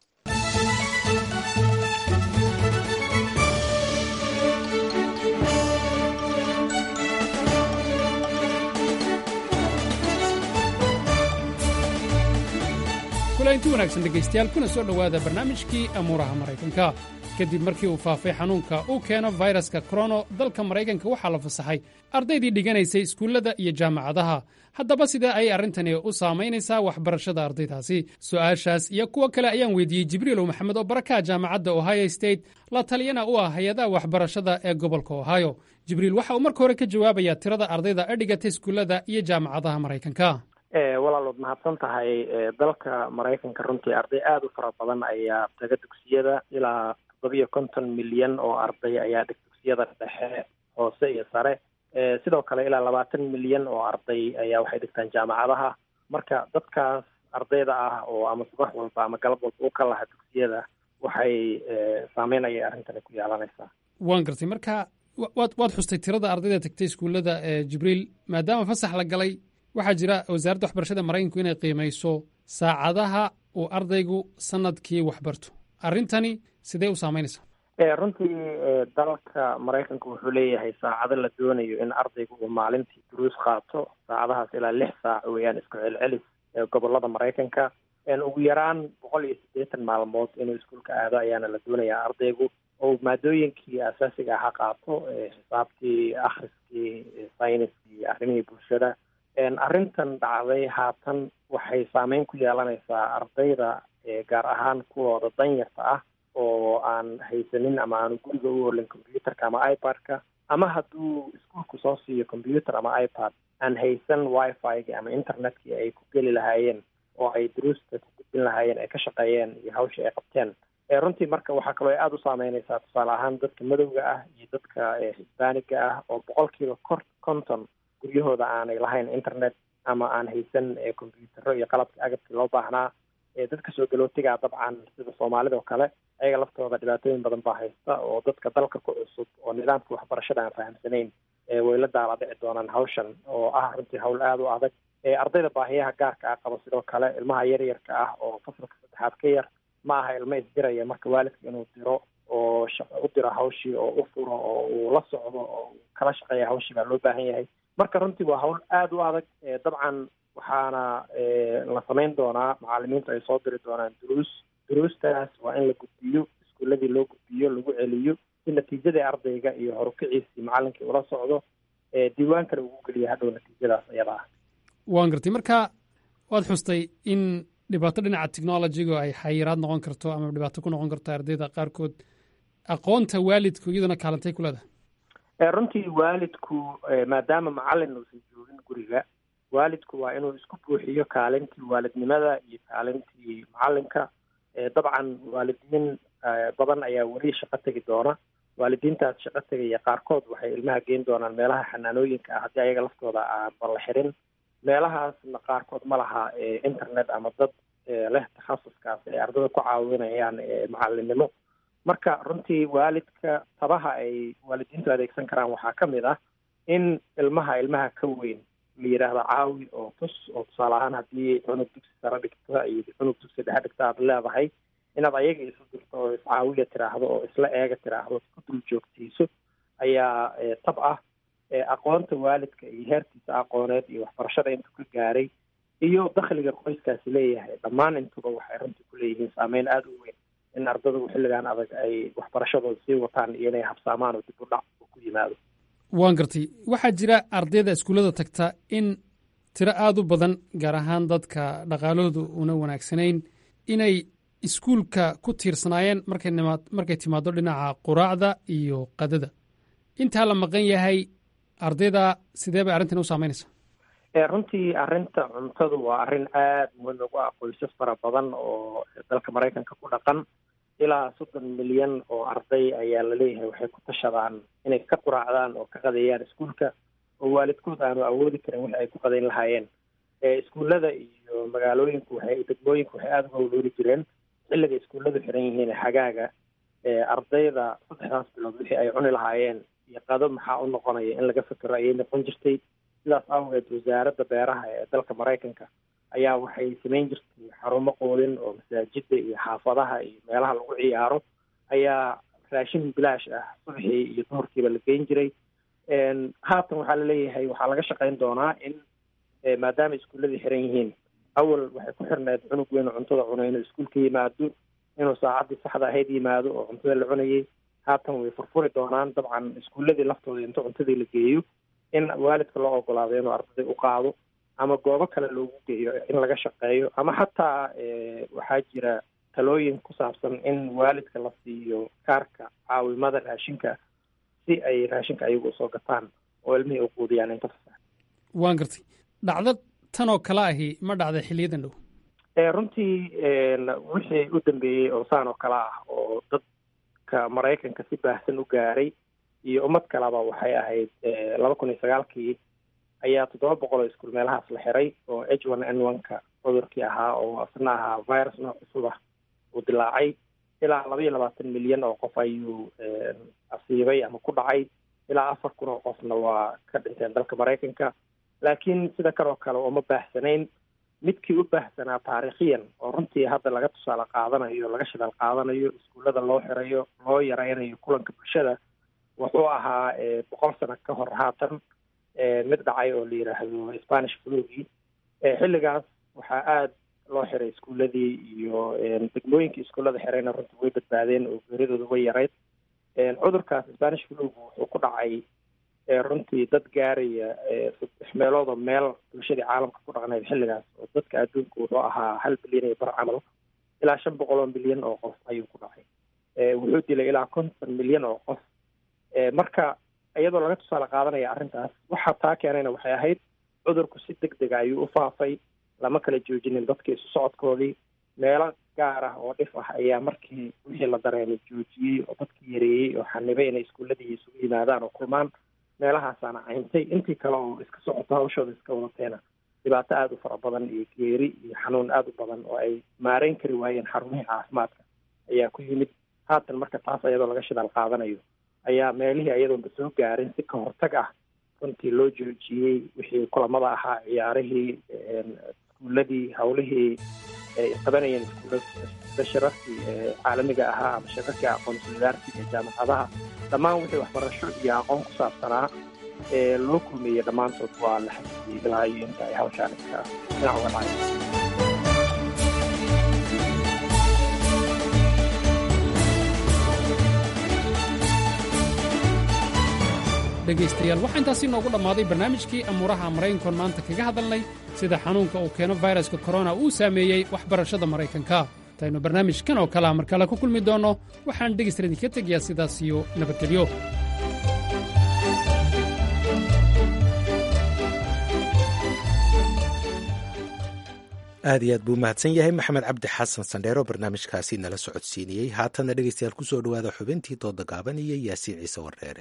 kulanti wanaagsan dhegaystayaal kuna soo dhowaada barnaamijkii amuuraha maraykanka kadib markii uu faafay xanuunka uu keeno fayraska korono dalka maraykanka waxaa la fasaxay ardaydii dhiganaysay iskuullada iyo jaamacadaha haddaba sidee ayay arrintani u saamaynaysaa waxbarashada ardaydaasi su'aashaas iyo kuwo kale ayaan weydiiyey jibriilow maxamed oo barakaha jaamacadda ohio state la taliyana u ah hay-adaha waxbarashada ee gobolka ohio jibriil waxa uu marka hore ka jawaabayaa tirada ardayda ee dhigatay iskuullada iyo jaamacadaha maraykanka walaalood mahadsan tahay dalka maraykanka runtii arday aada u fara badan ayaa taga dugsiyada ilaa toddobiyo konton milyan oo arday ayaa dhig dugsiyada dhexe hoose iyo sare sidoo kale ilaa labaatan milyan oo arday ayaa waxay dhigtaan jaamacadaha marka dadkaas ardayda ah oo ama subax walba ama galab walba u ka laha dugsiyada waxay saameynaya arrintani ku yeelanaysaa waan gartay marka waad waad xustay tirada ardayda tagtay iskuullada jibriil maadaama fasax la galay waxaa jira wasaaradda waxbarashada maraykanku inay qiimayso saacadaha uu ardaygu sanadkii waxbarto arrintani sidee u saamaynaysaa runtii dalka maraykanka wuxuu leeyahay saacado la doonayo in ardaygu uu maalintii duruus qaato saacadahaas ilaa lix saac weeyaan isku celcelis gobolada maraykanka ugu yaraan boqol iyo siddeetan maalmood inuu iskuulka aado ayaana la doonayaa ardaygu oo maadooyinkii asaasiga aha qaato xisaabtii akhriskii sayniskii arrimihii bulshada arrintan dhacday haatan waxay saameyn ku yeelanaysaa ardayda gaar ahaan kuwooda danyarta ah oo aan haysanin ama aanu guriga u olin combyuterka ama ipad-ka ama hadduu iskuolku soo siiyo combyuter ama ipad aan haysan wifi-gi ama internetkii ay ku geli lahaayeen oo ay duruusta ku gudbin lahaayeen ay ka shaqeeyeen iyo hawshii ay qabteen runtii marka waxaa kaloo ay aada u saameynaysaa tusaale ahaan dadka madowga ah iyo dadka hisbaaniga ah oo boqolkiiba kor konton guryahooda aanay lahayn internet ama aan haysan combyutero iyo qalabkii agabkii loo baahnaa dadka soo galootigaa dabcan sida soomaalida oo kale ayaga laftooda dhibaatooyin badan baa haysta oo dadka dalka ku cusub oo nidaamka waxbarashada aan fahamsanayn way la daala dhici doonaan hawshan oo ah runtii hawl aada u adag ardayda baahiyaha gaarka ah qaba sidoo kale ilmaha yaryarka ah oo fasalka saddexaad ka yar ma aha ilmo isdiraya marka waalidka inuu diro oo u diro hawshii oo u furo oo uu la socdo oo kala shaqeeya hawshii baa loo baahan yahay marka runtii waa hawl aada u adag dabcan waxaana la samayn doonaa macalimiintu ay soo diri doonaan duruus duruustaas waa in la gudbiyo iskuuladii loo gudbiyo lagu celiyo si natiijadii ardayga iyo horukiciisii macalinkii ula socdo diiwaankana ugu geliya hadhow natiijadaas iyada ah waan gartay marka waad xustay in dhibaato dhinaca technologiga ay xayiraad noqon karto ama dhibaato ku noqon karto ardayda qaarkood aqoonta waalidku iyaduna kaalantay ku leedahay runtii waalidku maadaama macalin uusan joogin guriga waalidku waa inuu isku buuxiyo kaalintii waalidnimada iyo kaalintii macalinka dabcan waalidiin badan ayaa weli shaqo tegi doona waalidiintaas shaqo tegaya qaarkood waxay ilmaha geyn doonaan meelaha xanaanooyinka ah haddii ayaga laftooda aanba la xirin meelahaasna qaarkood ma laha internet ama dad leh takhasuskaas ay ardada ku caawinayaan macalinimo marka runtii waalidka tabaha ay waalidiintu adeegsan karaan waxaa ka mid ah in ilmaha ilmaha ka weyn la yidhaahdo caawi oo tus oo tusaale ahaan haddii cunug dugsi sare dhigta iyo cunug dugsi dhexe dhigta aad leedahay inaad ayaga isu dirto oo iscaawiya tiraahdo oo isla eega tiraahdo ku dul joogtayso ayaa tab ah aqoonta waalidka iyo heerkiisa aqooneed iyo waxbarashada intuu ka gaaray iyo dakhliga qoyskaasi leeyahay dhammaan intuba waxay runtii ku leeyihiin saameyn aada u weyn in ardadu xilligan adag ay waxbarashadooda sii wataan iyo inay habsaamaan oo dib u dhac uu ku yimaado waan gartay waxaa jira ardayda iskuullada tagta in tiro aada u badan gaar ahaan dadka dhaqaalahoodu una wanaagsanayn inay iskuulka ku tiirsanaayeen markay nimaad markay timaado dhinaca quraacda iyo qadada intaa la maqan yahay ardayda sidee bay arrintan u saameynaysaa runtii arrinta cuntadu waa arrin aada muhiim ugu ah qoysas fara badan oo dalka maraykanka ku dhaqan ilaa soddon milyan oo arday ayaa laleeyahay waxay ku tashadaan inay ka quraacdaan oo ka qadeeyaan iskuulka oo waalidkood aanu awoodi karin wixi ay ku qadeyn lahaayeen iskuullada iyo magaalooyinku waxay degmooyinku waxay aada uga walooli jireen xilliga iskuulladu xiran yihiin xagaaga ardayda saddexdaas bilood wixii ay cuni lahaayeen iyo qado maxaa u noqonaya in laga fikiro ayay noqon jirtay sidaas awgeed wasaaradda beeraha ee dalka maraykanka ayaa waxay samayn jirtay xarumo qoodin oo masaajida iyo xaafadaha iyo meelaha lagu ciyaaro ayaa raashin bilaash ah subxii iyo duhurkiiba la geyn jiray haatan waxaa laleeyahay waxaa laga shaqayn doonaa in maadaama iskuulladii xiran yihiin awal waxay ku xirneed cunug weyn oo cuntada cunay inuu iskuulka yimaado inuu saacaddii saxda ahayd yimaado oo cuntada la cunayay haatan way furfuri doonaan dabcan iskuulladii laftooda inta cuntadii la geeyo in waalidka loo ogolaado inuu ardayda u qaado ama goobo kale loogu geeyo in laga shaqeeyo ama xataa waxaa jira talooyin ku saabsan in waalidka la siiyo kaarka caawimada raashinka si ay raashinka ayagu usoo gataan oo ilmihii u quudiyaan inta fasax waan gartay dhacdo tan oo kale ahi ma dhacday xiliyadan dhow runtii wixii u dambeeyey oo saan oo kale ah oo dadka maraykanka si baahsan u gaaray iyo ummad kaleba waxay ahayd laba kun iyo sagaalkii ayaa toddoba boqol oo iskuul meelahaas la xiray oo h one n one-ka cudurkii ahaa oo asna ahaa virus nooc cusub ah uu dilaacay ilaa laba iyo labaatan milyan oo qof ayuu asiibay ama ku dhacay ilaa afar kun oo qofna waa ka dhinteen dalka maraykanka laakiin sida kan oo kale uma baahsanayn midkii u baahsanaa taariikhiyan oo runtii hadda laga tusaale qaadanayo laga shidaal qaadanayo iskuullada loo xirayo loo yaraynayo kulanka bulshada wuxuu ahaa boqol sano ka hor haatan mid dhacay oo la yidhaahdo spanish flugii xilligaas waxaa aada loo xiray iskuulladii iyo degmooyinkii iskuullada xirayna runtii way badbaadeen oo geeridooda way yarayd cudurkaas spanish flugu wuxuu ku dhacay runtii dad gaaraya saddex meelood oo meel bulshadii caalamka ku dhaqnayd xilligaas oo dadka adduunka wuxuu ahaa hal bilyan iyo bar camal ilaa shan boqol oo milyan oo qof ayuu ku dhacay wuxuu dilay ilaa konton milyan oo qof marka iyadoo laga tusaale qaadanaya arrintaas waxa taa keenayna waxay ahayd cudurku si deg dega ayuu u faafay lama kala joojinin dadka isu socodkoodii meelo gaar ah oo dhif ah ayaa markii wixii la dareemay joojiyey oo dadkii yareeyey oo xanibay inay iskuulladii isugu yimaadaan oo kulmaan meelahaasaana cayntay intii kale oo iska socoto hawshooda iska wadateena dhibaato aada u fara badan iyo geeri iyo xanuun aada u badan oo ay maareyn kari waayeen xarumihii caafimaadka ayaa ku yimid haatan marka taas iyadoo laga shidaal qaadanayo ayaa meelihii ayadoonba soo gaarin si ka hortag ah runtii loo joojiyey wixii kulamada ahaa ciyaarihii iskuuladii hawlihii ay qabanayeen iskuulla shirarkii caalamiga ahaa ama shirarkii aqoonsi wadaarsiga ee jaamacadaha dhammaan wixii waxbarasho iyo aqoon ku saabsanaa ee loo kulmeeyey dhammaantood waa la xasiyey ilaa iyo inta ay hawshaan iska dhinac uga dhacay dhegaystayaal waxaa intaasi noogu dhammaaday barnaamijkii amuuraha maraykankoon maanta kaga hadalnay sida xanuunka uu keeno fayraska korona uu saameeyey waxbarashada maraykanka intaynu barnaamijkan oo kaleha markale ku kulmi doonno waxaan dhegaystar idinka tegayaa sidaas iyo nabadgelyo aad iyo aad buu mahadsan yahay maxamed cabdi xasan sandheero barnaamijkaasi nala socodsiiniyey haatanna dhegaystayaal ku soo dhowaada xubintii dooda gaaban iyo yaasiin ciise wardheere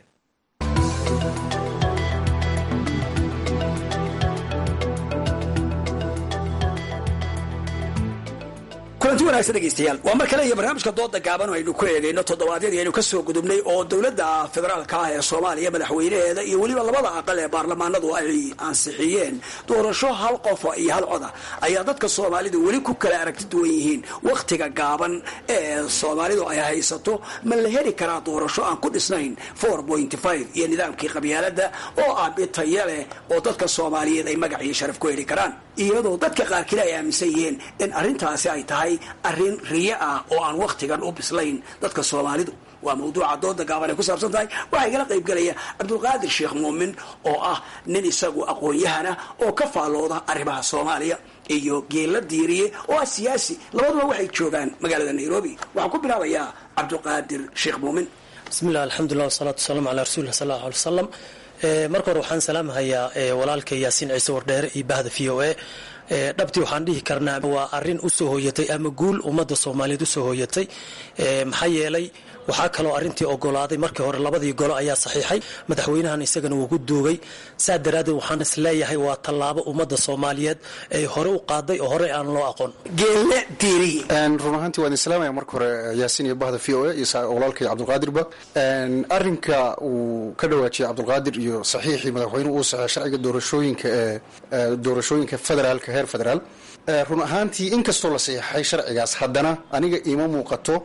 kulanti wanaagsan dhegaystayaal waa mar kale iyo barnaamijka dooda gaaban aynu ku eegayno toddobaadyadii aynu ka soo gudubnay oo dowladda federaalka ah ee soomaaliya madaxweynaheeda iyo weliba labada aqal ee baarlamaanadu ay ansixiyeen doorasho hal qofa iyo hal coda ayaa dadka soomaalidu weli ku kala aragti duwan yihiin wakhtiga gaaban ee soomaalidu ay haysato ma la heli karaa doorasho aan ku dhisnayn iyo nidaamkii qabyaalada oo ah bitaya leh oo dadka soomaaliyeed ay magac iyo sharaf ku heli karaan iyadoo dadka qaarkiina ay aaminsan yihiin in arrintaasi ay tahay arrin riyo ah oo aan wakhtigan u bislayn dadka soomaalidu waa mawduuca dooda gaaban ay ku saabsan tahay waxaa igala qaybgelaya cabdulqaadir sheekh muumin oo ah nin isagu aqoon-yahana oo ka faallooda arrimaha soomaaliya iyo geella diiriye oo ah siyaasi labaduba waxay joogaan magaalada nairobi waxaan ku bilaabayaa cabdulqaadir sheekh muumin bismillah alxamdulilah wasalaatu wasalaamu calaa rasuulillah sal allahu alay wasalam marka hore waxaan salaamhayaa walaalka yaasiin ciise wardheere iyo bahda v o a dhabtii waxaan dhihi karnaa waa arin usoo hooyatay ama guul ummadda soomaaliyeed usoo hooyatay maxaa yeelay waxaa kaloo arintii ogolaaday markii hore labadii golo ayaa saxiixay madaxweynahan isagana wuu ku duugay saa daraaddeed waxaan is leeyahay waa tallaabo ummadda soomaaliyeed ay hore u qaaday oo hore aan loo aqoon geelle diiriye run ahaantii waan islaamaya marka hore yaasiin iyo bahda v o a iyo walaalkay cabdulqaadirba arinka uu ka dhawaajiyay cabdulqaadir iyo saxiixii madaxweynuhu uu saxeey sharciga doorashooyinka ee doorashooyinka federaalka heer federaal run ahaantii inkastoo la saxiixay sharcigaas haddana aniga iima muuqato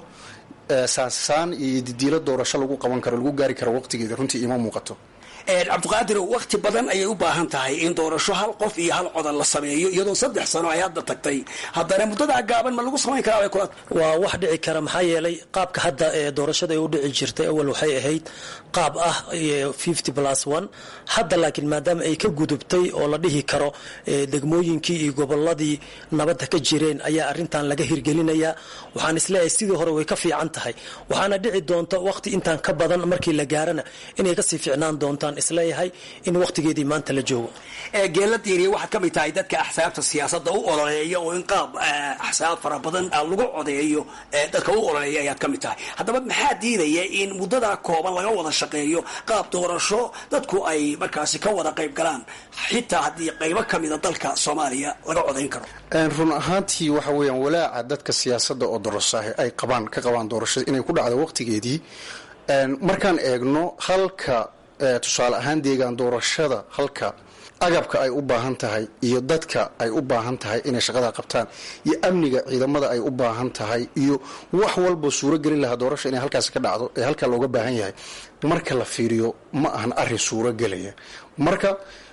saansaan iyo didiilo doorasho lagu qaban karo lagu gaari karo waqtigeeda runtii iima muuqato cabdiqaadir wakti badan ayay u baahan tahay in doorasho hal qof iyo hal codan la sameeyo iyadoo saddex sano ay hadda tagtay haddana muddadaa gaaban ma lagu samayn karaa kula waa wax dhici kara maxaa yeelay qaabka hadda ee doorashada ay u dhici jirtay awal waxay ahayd qaab ah fifty plus one hadda laakiin maadaama ay ka gudubtay oo la dhihi karo degmooyinkii iyo goboladii nabadda ka jireen ayaa arrintan laga hirgelinayaa waxaan isleeyahay sidii hore way ka fiican tahay waxaana dhici doonta waqti intaan ka badan markii la gaarana inay kasii fiicnaan doontaan isleeyahay in waqtigeedii maanta la joogo geella diiriye waxaad ka mid tahay dadka axsaabta siyaasadda u ololeeya oo in qaab axsaab fara badan lagu codeeyo dadka u ololeeya ayaad ka mid tahay haddaba maxaa diidaya in muddadaa kooban laga wada shaqeeyo qaab doorasho dadku ay markaasi ka wada qayb galaan xitaa haddii qaybo ka mida dalka soomaaliya laga codayn karo run ahaantii waxa weeyaan walaaca dadka siyaasadda oo dorosaah ay qabaan ka qabaan doorashada inay ku dhacdo waqtigeedii markaan eegno halka tusaale ahaan deegaan doorashada halka agabka ay u baahan tahay iyo dadka ay u baahan tahay inay shaqada qabtaan iyo amniga ciidamada ay u baahan tahay iyo wax walba suuro gelin lahaa doorasha inay halkaas ka dhacdo ee halkaa looga baahan yahay marka la fiiriyo ma ahan arin suuro gelaya marka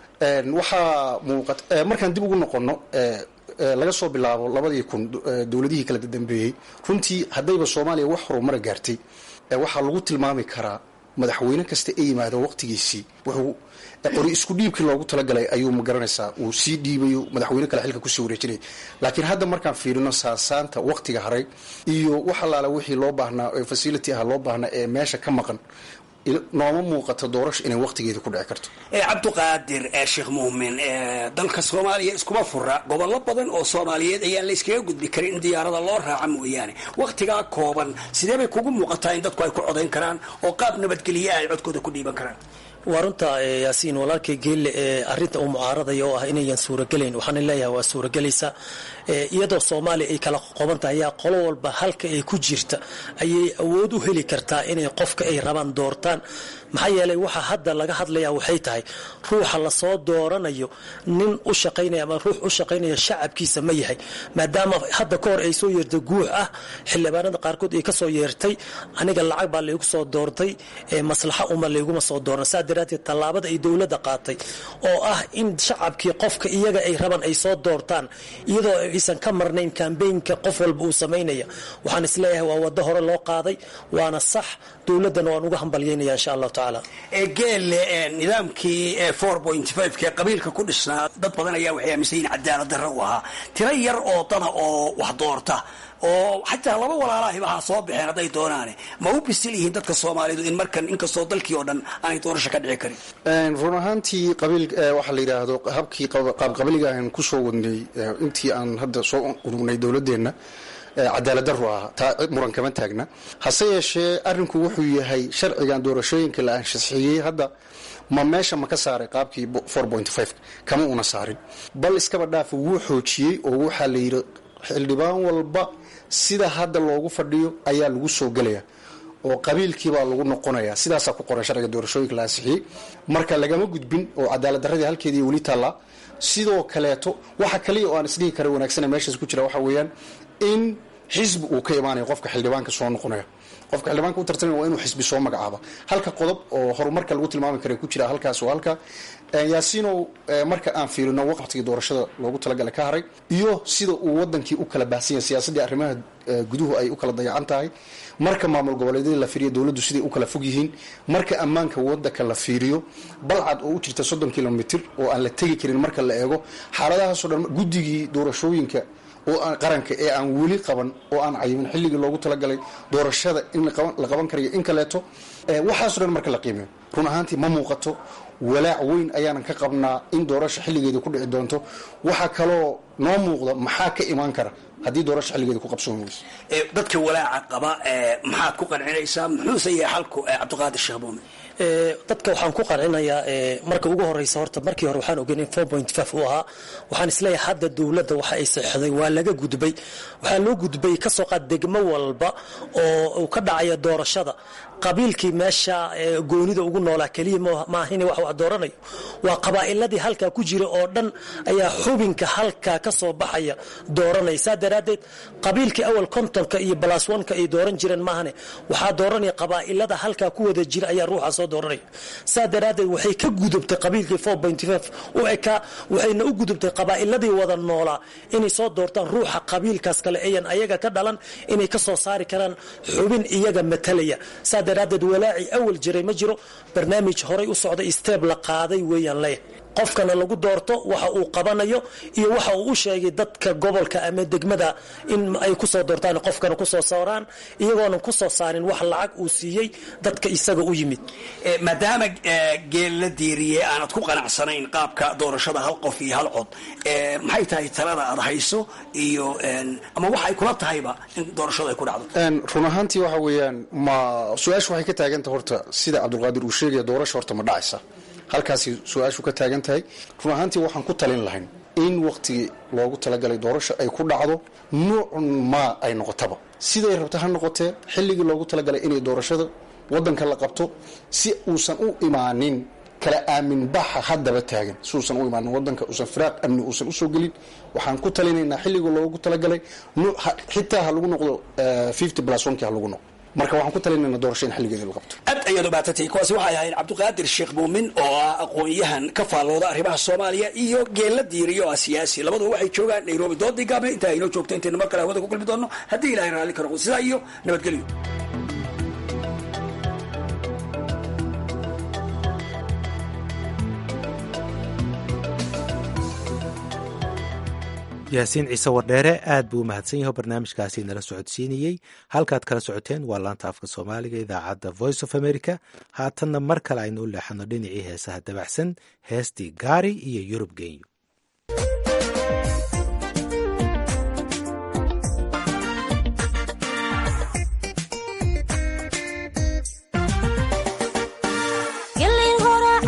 waxaa muuqat markaan dib ugu noqono laga soo bilaabo labadii kun dowladihii kala dambeeyey runtii haddayba soomaaliya wax horumara gaartay waxaa lagu tilmaami karaa madaxweyne kasta ee yimaado waqtigiisii wuxuu qori isku dhiibkii loogu talagalay ayuu ma garanaysaa uu sii dhiibayo madaxweyne kale xilka kusii wareejinaya laakiin hadda markaan fiirino saasaanta waqtiga haray iyo wax allaala wixii loo baahnaa ee facility ah loo baahnaa ee meesha ka maqan nooma muuqato doorasho inay waqtigeeda ku dhici karto cabdiqaadir sheekh muumin dalka soomaaliya iskuma fura gobollo badan oo soomaaliyeed ayaan la iskaga gudbi karin in diyaarada loo raaca mooyaane wakhtigaa kooban sidee bay kugu muuqataa in dadku ay ku codayn karaan oo qaab nabadgelye ay codkooda ku dhiiban karaan waa runta yaasiin walaalkay geelle ee arinta uu mucaaradaya oo ah inayan suuragelayn waxaana leeyahay waa suuragelaysa iyadoo soomaaliya ay kala qoban tahay ayaa qolo walba halka ay ku jirta ayay awood u heli kartaa inay qofka ay rabaan doortaan maxaa yeelay waxa hadda laga hadlaya waxay tahay ruuxa lasoo dooranayo nin u shaqaynaya ama ruux u shaqaynaya shacabkiisa ma yahay maadaama hadda ka hor ay soo yeertay guux ah xildhibaanada qaarkood ay kasoo yeertay aniga lacag baa laygu soo doortay maslaxa uma layguma soo dooran saa daraateed tallaabada ay dowladda qaatay oo ah in shacabkii qofka iyaga ay rabaan ay soo doortaan iyadoo aysan ka marnayn kambeynka qof walba uu samaynaya waxaan isleeyahay waa wado hore loo qaaday waana sax dowladdana waan uga hambalyaynaya insha allahu tacaala geelle nidaamkii ee qabiilka ku dhisnaa dad badan ayaa waxay aaminsan yihin cadaalad darro u ahaa tiro yar oo dada oo wax doorta oo xataa laba walaalahiba ha soo baxeen hadday doonaane ma u bisil yihiin dadka soomaalidu in markan inkastoo dalkii oo dhan aanay doorasho ka dhici karin run ahaantii qabiil waxaa la yidhaahdo habkii qaabqabiliga aan kusoo wadnay intii aan hadda soo urugnay dowladeenna cadaalad daru ah taa muran kama taagna hase yeeshee arrinku wuxuu yahay sharcigan doorashooyinka la anshaxiyey hadda ma meesha ma ka saaray qaabkii kama una saarin bal iskaba dhaafa wuu xoojiyey oo waxaa la yidhi xildhibaan walba sida hadda loogu fadhiyo ayaa lagu soo gelaya oo qabiilkiibaa lagu noqonaya sidaasaa ku qoran sharciga doorashooyinka la ansixiyey marka lagama gudbin oo cadaalad daradii halkeedii weli taallaa sidoo kaleeto waxa kaliya oo aan isdhihi kara wanaagsana meeshaas ku jira waxa weeyaan in xisbi uu ka imaanayo qofka xildhibaanka soo noqonaya qofka xildhibaanka u tartamaya waa inuu xisbi soo magacaaba halka qodob oo horumarka lagu tilmaami kara ku jira halkaas oo halka yaasiinow marka aan fiirino waqtigii doorashada loogu talagala ka haray iyo sida uu wadankii u kala baahsan yahay siyaasaddii arrimaha guduhu ay u kala dayacan tahay marka maamul goboleedyadii la fiiriyo dowladdu siday u kala fog yihiin marka ammaanka wadanka la fiiriyo balcad oo u jirta soddon kilomitr oo aan la tegi karin marka la eego xaaladahaasoo dhan guddigii doorashooyinka oo qaranka ee aan weli qaban oo aan cayimin xilligii loogu talagalay doorashada in la qaban karayo in kaleeto waxaaso dhan marka la qiimeyo run ahaantii ma muuqato walaac weyn ayaanan ka qabnaa in doorasha xilligeeda ku dhici doonto waxaa kaloo noo muuqda maxaa ka imaan kara haddii doorasha xilligeeda ku qabsoon weyso dadka walaaca qaba maxaad ku qancinaysaa muxuuse yahay xalku cabdiqaadir sheekh buume dadka waxaan ku qancinayaa marka ugu horeysa horta markii hore waxaan ogeyn in uu ahaa waxaan isleeyahay hadda dowladda waxa ay saxday waa laga gudbay waxaa loo gudbay kasoo qaad degmo walba oo uu ka dhacaya doorashada qabiilkii meesha goonida ugu noolaa keliya maahin wax wax dooranayo waa qabaa'iladii halkaa ku jira oo dhan ayaa xubinka halkaa ka soo baxaya dooranaya saa daraaddeed qabiilkii awal kontonka iyo balaswanka ay dooran jireen maahane waxaa dooranaya qabaa'ilada halkaa ku wada jira ayaa ruuxa soo dooranaya saa daraaddeed waxay ka gudubtay qabiilkii u ekaa waxayna u gudubtay qabaa'iladii wada noolaa inay soo doortaan ruuxa qabiilkaas kale ayan ayaga ka dhalan inay ka soo saari karaan xubin iyaga matalaya saa daraaddeed walaaci awal jiray ma jiro barnaamij horay u socda steeb la qaaday weeyaan leh qofkana lagu doorto waxa uu qabanayo iyo waxa uu u sheegay dadka gobolka ama degmada in ay kusoo doortaan qofkana kusoo saaraan iyagoonan kusoo saarin wax lacag uu siiyey dadka isaga u yimid maadaama geel la diiriyey aanad ku qanacsanayn qaabka doorashada hal qof iyo hal cod maxay tahay talada aad hayso iyo ama waxay kula tahayba in doorashadu ay ku dhacdo run ahaantii waxa weeyaan ma su-aashu waxay ka taagantah horta sida cabdulqaadir uu sheegaya doorasha horta ma dhacaysa halkaasi su-aashu ka taagan tahay run ahaantii waxaan ku talin lahayn in waktigii loogu talagalay doorasho ay ku dhacdo nuucun maa ay noqotaba siday rabta ha noqotee xilligii loogu talagalay inay doorashada wadanka la qabto si uusan u imaanin kala aamin baxa haddaba taagan si uusan u imaanin wadanka uusan firaaq amni uusan usoo gelin waxaan ku talinaynaa xilligii loogu talagalay xitaa ha lagu noqdo fifty plus onki ha lagu noqdo marka waxaan ku talinayna doorasho in xilligeeda la qabto aad ayaad u baatantay kuwaasi waxay ahayd cabdiqaadir sheekh muumin oo ah aqoon-yahan ka faallooda arrimaha soomaaliya iyo geella diiriyo oo ah siyaasi labaduba waxay joogaan nairobi doodii gaabne intaa inoo joogto intayna mar kale hawada ku kulmi doonno haddii ilahay raalli ka noqdo sidaa iyo nabadgelyo yaasiin ciise wardheere aad buu u mahadsan yahay oo barnaamijkaasi nala socodsiinayey halkaad kala socoteen waa laanta afka soomaaliga idaacadda voice of america haatanna mar kale aynu u leexano dhinacii heesaha dabacsan heestii gaari iyo yurub genyo gelin hora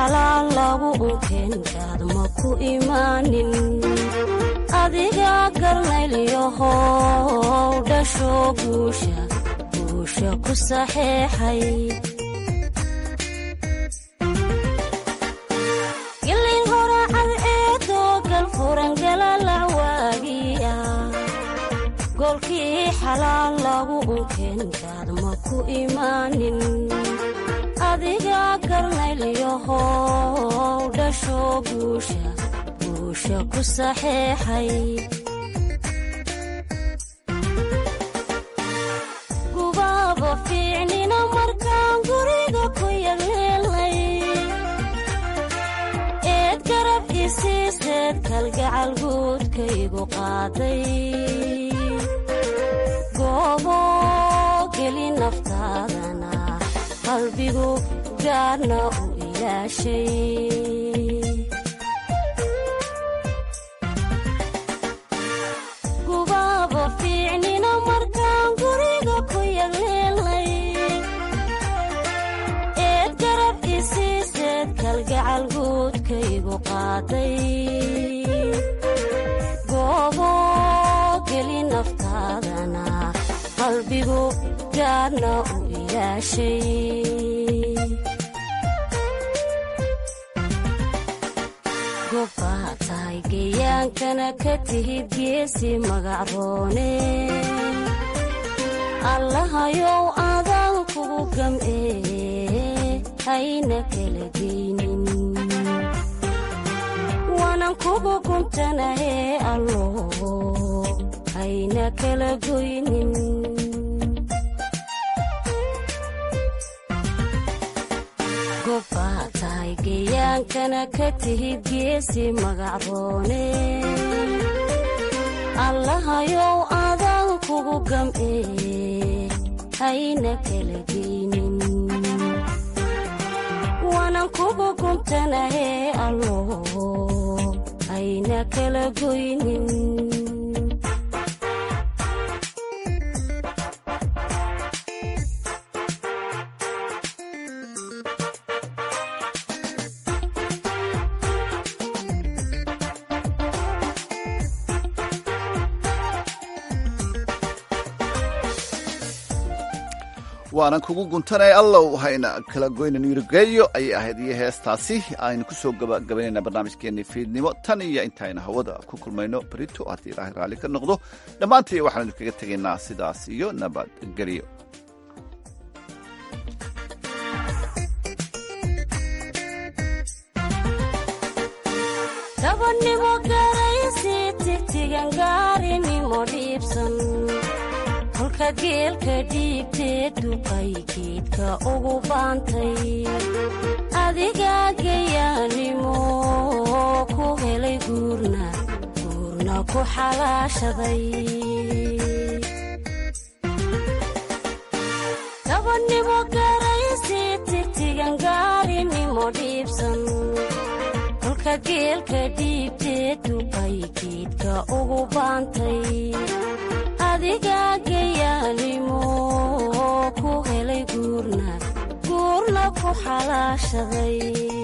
xalaal lagu unkeenkaad ma ku imaanin adiga garnaylyahow dhasho guusha guusha ku saxeexay gilin horacad eedoo galfurangalalac waagiya goolkii xalaal lagu unkeenkaad ma ku imaanin adiga garnaylyahow dhasho guusha guusha ku saxeexay gubaaba fiicnina markaan guriga ku yagleelnay eed garab isiiseed kalgacal guudkaygu qaaday goobo geli naftaadana qalbigu gaarna u ilaashay gubaaba fiicnina markaan guriga ku yagleelnay eed garab isiiseed kalgacal guudkaygu qaaday goobo geli naftaadana qalbigu gaarna u ilaashay gobbaa tahay geyaankana ka tihid geesi magacroone allahayow adaan kugu gam'ee hayna kala geynin waanan kugu guntanahee allo hayna kala goynin gobbaa tahay geyaankana ka tihid geesi magacroone allahayow adaan kugu gam'ee hayna kala geynin waanan kugu guntanahee allo hayna kala goynin waanan kugu guntanay allow hayna kala goynan yurigeeyo ayay ahayd iyo heestaasi aynu ku soo gabagabaynayna barnaamijkeenii fiidnimo tan iyo intaynu hawada ku kulmayno berito haddii ilaahay raalli ka noqdo dhammaantii waxaan idinkaga tegaynaa sidaas iyo nabadgelyo gabadhnimo garaysi tigtigan gaarinimo dhiibsan kolka geelka dhiibtee duqay geedka ugu baantay adigaa gayaanimo ku helay guurna guurna ku xalaashaday gabadhnimo garaysi tigtigan gaarinimo dhiibsan kolka geelka dhiibtee duqay geedka ugu baantay adigaa gayaanimo ku helay guurna guurna ku xalaashaday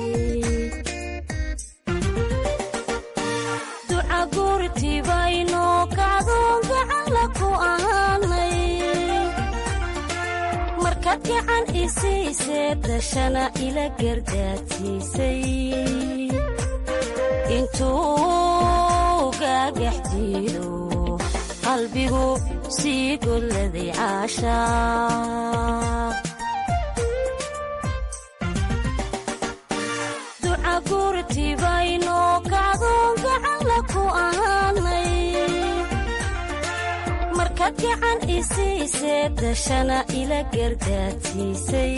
duca guurtibayno kacdoon gacalla ku ahaanay markaad gacan isiisee dashana ila gardaadsiisay intuu gaagax diido qalbigu sii golladay caashaa duca guurtibayno kacdoon gacalla ku ahaanay markaad gacan isiisee dashana ila gardaadsiisay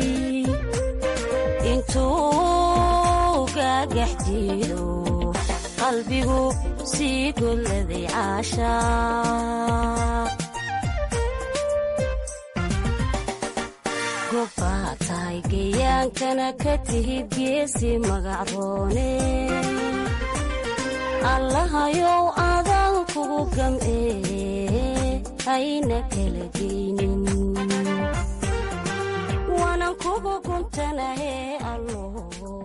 intuu gaagax diido qalbigu sii golladay caashaa gobbaa tahay geyaankana ka tihid geesi magacroone allahayow adaan kugu gam'ee hayna kala geynin waanan kugu guntanahee allo